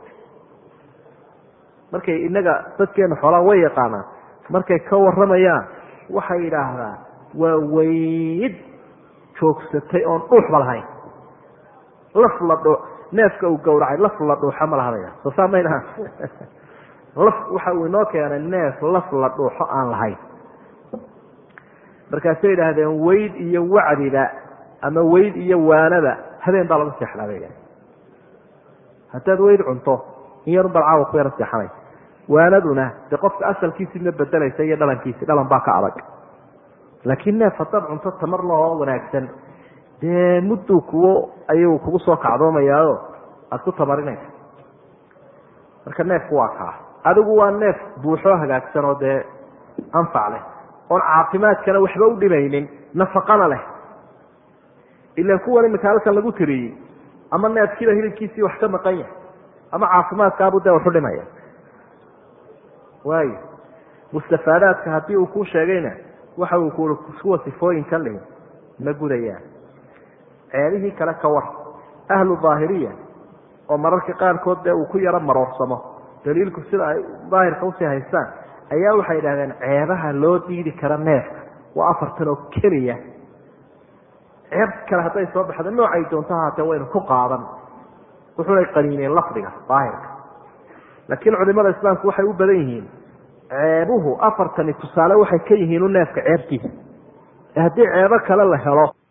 markay inaga dadkeena xoolaha way yaqaanaan markay ka waramayaan waxay yidhaahdaa waa weyd joogsatay oon dhuuxba lahayn laf la dhuu neefka uu gawracay laf la dhuuxo ma lahadaya soo saa maynaha laf waxa uu inoo keenay neef laf la dhuuxo aan lahayn markaasay yidhaahdeen weyd iyo wacdiba ama weyd iyo waanaba habeen baa lagu seexdaa bay idhahdeen haddaad weyd cunto in yarun bal caawa ku yaro seexanay waanaduna dee qofka asalkiisii ma bedelaysa iyo dhalankiisi dhalan baa ka adag laakiin neef haddaad cunto tamar lahoo wanaagsan dee mudduu kuwo ayuu kugu soo kacdoomayaayo aada ku tamarinaysa marka neefku waa kaa adigu waa neef buuxoo hagaagsan oo dee anfac leh oon caafimaadkana waxba u dhimaynin nafaqana leh ilan kuwan imika halkan lagu tiriyey ama neefkiiba hilibkiisii wax ka maqan yahay ama caafimaadkaabu dee waxu dhimaya waayo mustafaadaadka haddii uu ku sheegayna waxa uu ku kuwa sifooyinkan lihi ma gudayaan ceelihii kale ka war ahlu daahiriya oo mararka qaarkood dee uu ku yaro maroorsamo daliilku sida ay daahirka usii haystaan ayaa waxay idhahdeen ceebaha loo diidi kara neefka waa afartan oo keliya ceeb kale hadday soo baxda noocay doonto haatee waynu ku qaadan wuxunay qaniineen lafdiga daahirka laakiin culimada islaamku waxay u badan yihiin ceebuhu afartani tusaale waxay ka yihiin u neefka ceebtiisa haddii ceebo kale la helo